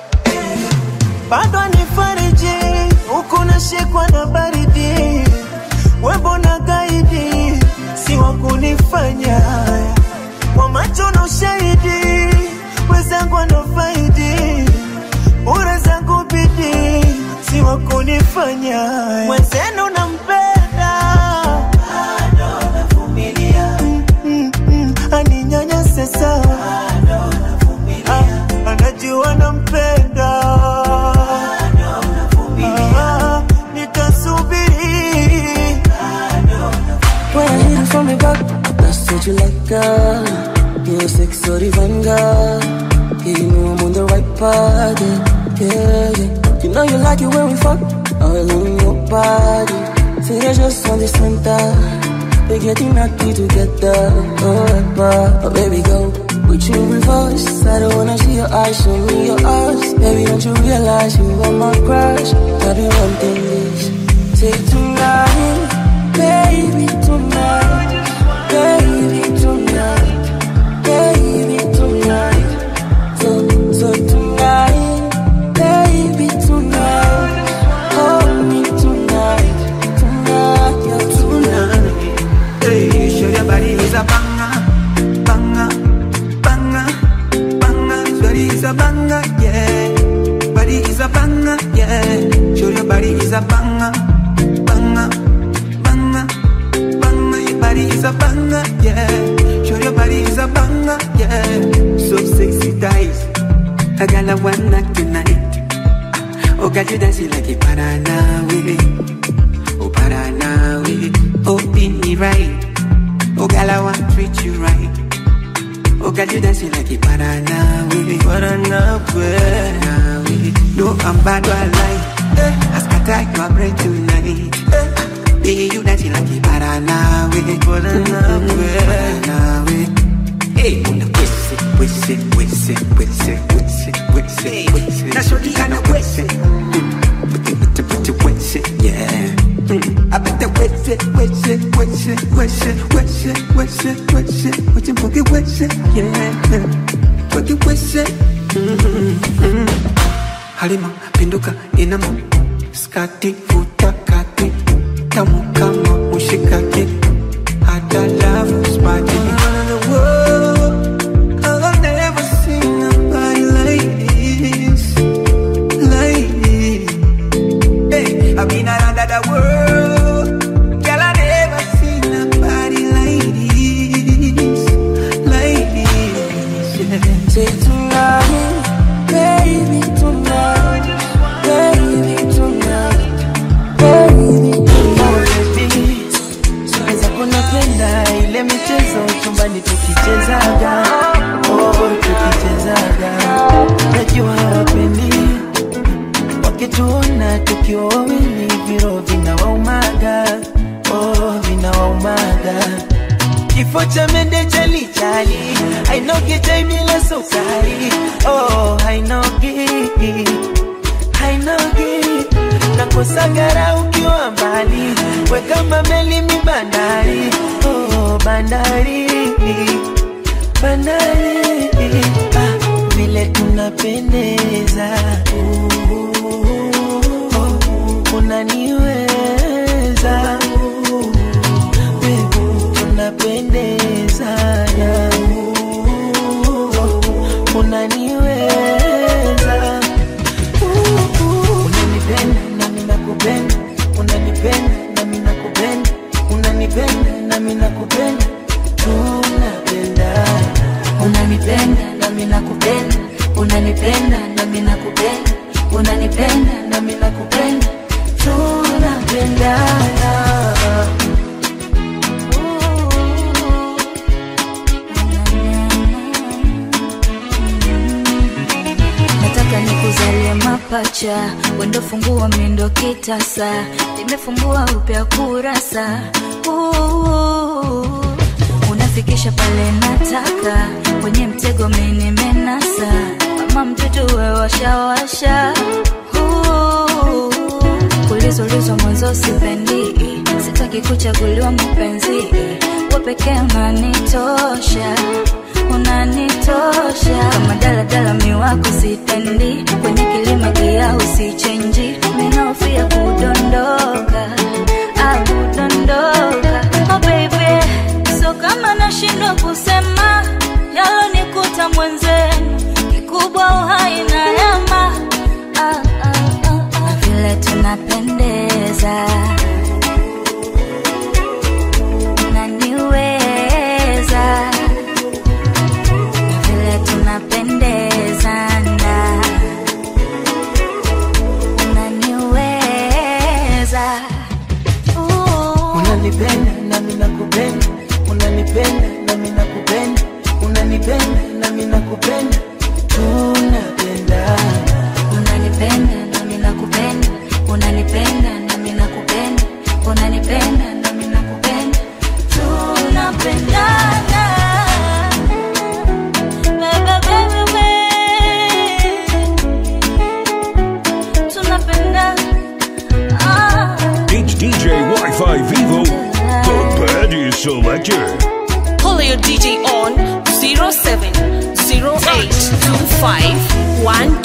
bado nifariji huku nashikwa na baridi webo na gaidi si wa kunifanya haya kwa macho na ushahidi wenzangu wanafaidi bure zangu bidi si wa kunifanya haya mwenzenu nampenda bado navumilia mm, mm, mm, aninyanyase sawa Ah, anajua nampenda Ah, nitasubiri body, yeah, yeah. You know you like it when we fuck all in your body. Say you're just on the center. We're getting happy together, oh, but, oh baby go Put you in reverse, I don't wanna see your eyes, show me your eyes Baby, don't you realize you are my crush I've been wanting this Say tonight, baby, tonight Baby, tonight Baby, tonight So, so tonight Baby, tonight Hold me tonight Tonight, yeah, tonight Hey, show your body is a banger, banger, banger, banger. His body is a banger, yeah. Body is a banger, yeah. Show your body is a banger, banger, banger, banger. Your body is a banger, yeah. Show your body is a banger, yeah. So sexy thighs, I got a one night tonight. Oh, got you dancing like a Paranawe. Oh, Paranawe. Oh, beat me right. Oh, girl, I want to treat you right. Oh, girl, you dancing like a Paranawe. Paranawe. Paranawe. No, I'm bad, I lie. Eh, I scatter your brain tonight. Eh, baby, you dancing like a Paranawe. Paranawe. Paranawe. Hey, una wese, wese, wese, wese, wese, wese, wese. That's what you kinda wese. Put it, put it, wese, yeah. Mm. I bet that wese, wese, wese, wese, wese, wese, wese, wese, boogie wese, yeah. Boogie wese. Mm-hmm. Halima, pinduka, inama, skati, futa, kati, tamu kama mushikaki, hata love spati. Around the world, I've never seen nobody like this, like this. Hey, I've been around the world, girl, I never seen nobody like this, like this. Yeah. Say tonight, baby, tonight, baby, tonight, baby, tonight. Siweza kunapenda ile michezo chumbani tukichezaga, oh, tukichezaga. Najua hawapendi wakituona tukiwa wawili, viro vinawaumaga, oh, vinawaumaga. Kifo cha mende chali chali, hainogi chai bila sukari, oh, hainogi hainogi nakosagara ukiwa mbali we kama meli mi bandari oh, bandari bandari ah, vile tunapendeza oh, unaniweza Baby, tunapendezana oh, unaniweza unanipenda nami nakupenda unanipenda nami nakupenda unanipenda nami nakupenda tunapendana unanipenda nami nakupenda unanipenda nami nakupenda unanipenda nami nakupenda tunapendana nataka nikuzalie mapacha wendo fungua mindo kitasa nimefungua upya kurasa Ooh, unafikisha pale nataka kwenye mtego minimenasa kama mtoto we washawasha Ooh, kulizulizwa mwanzo sipendi sitaki kuchaguliwa mpenzi we pekee unanitosha unanitosha kama daladala miwako sitendi kwenye kilima gia usichenji minaofia kudondoka au kudondoka oh baby so kama nashindwa kusema yalonikuta mwenzenu kikubwa uhai na yama ah, ah, ah, ah. na vile tunapendeza unaniweza na vile tunapendezana unaniweza unanipenda nami nakupenda unanipenda nami nakupenda unanipenda nami nakupenda tunapendana selector. Call your DJ on 070825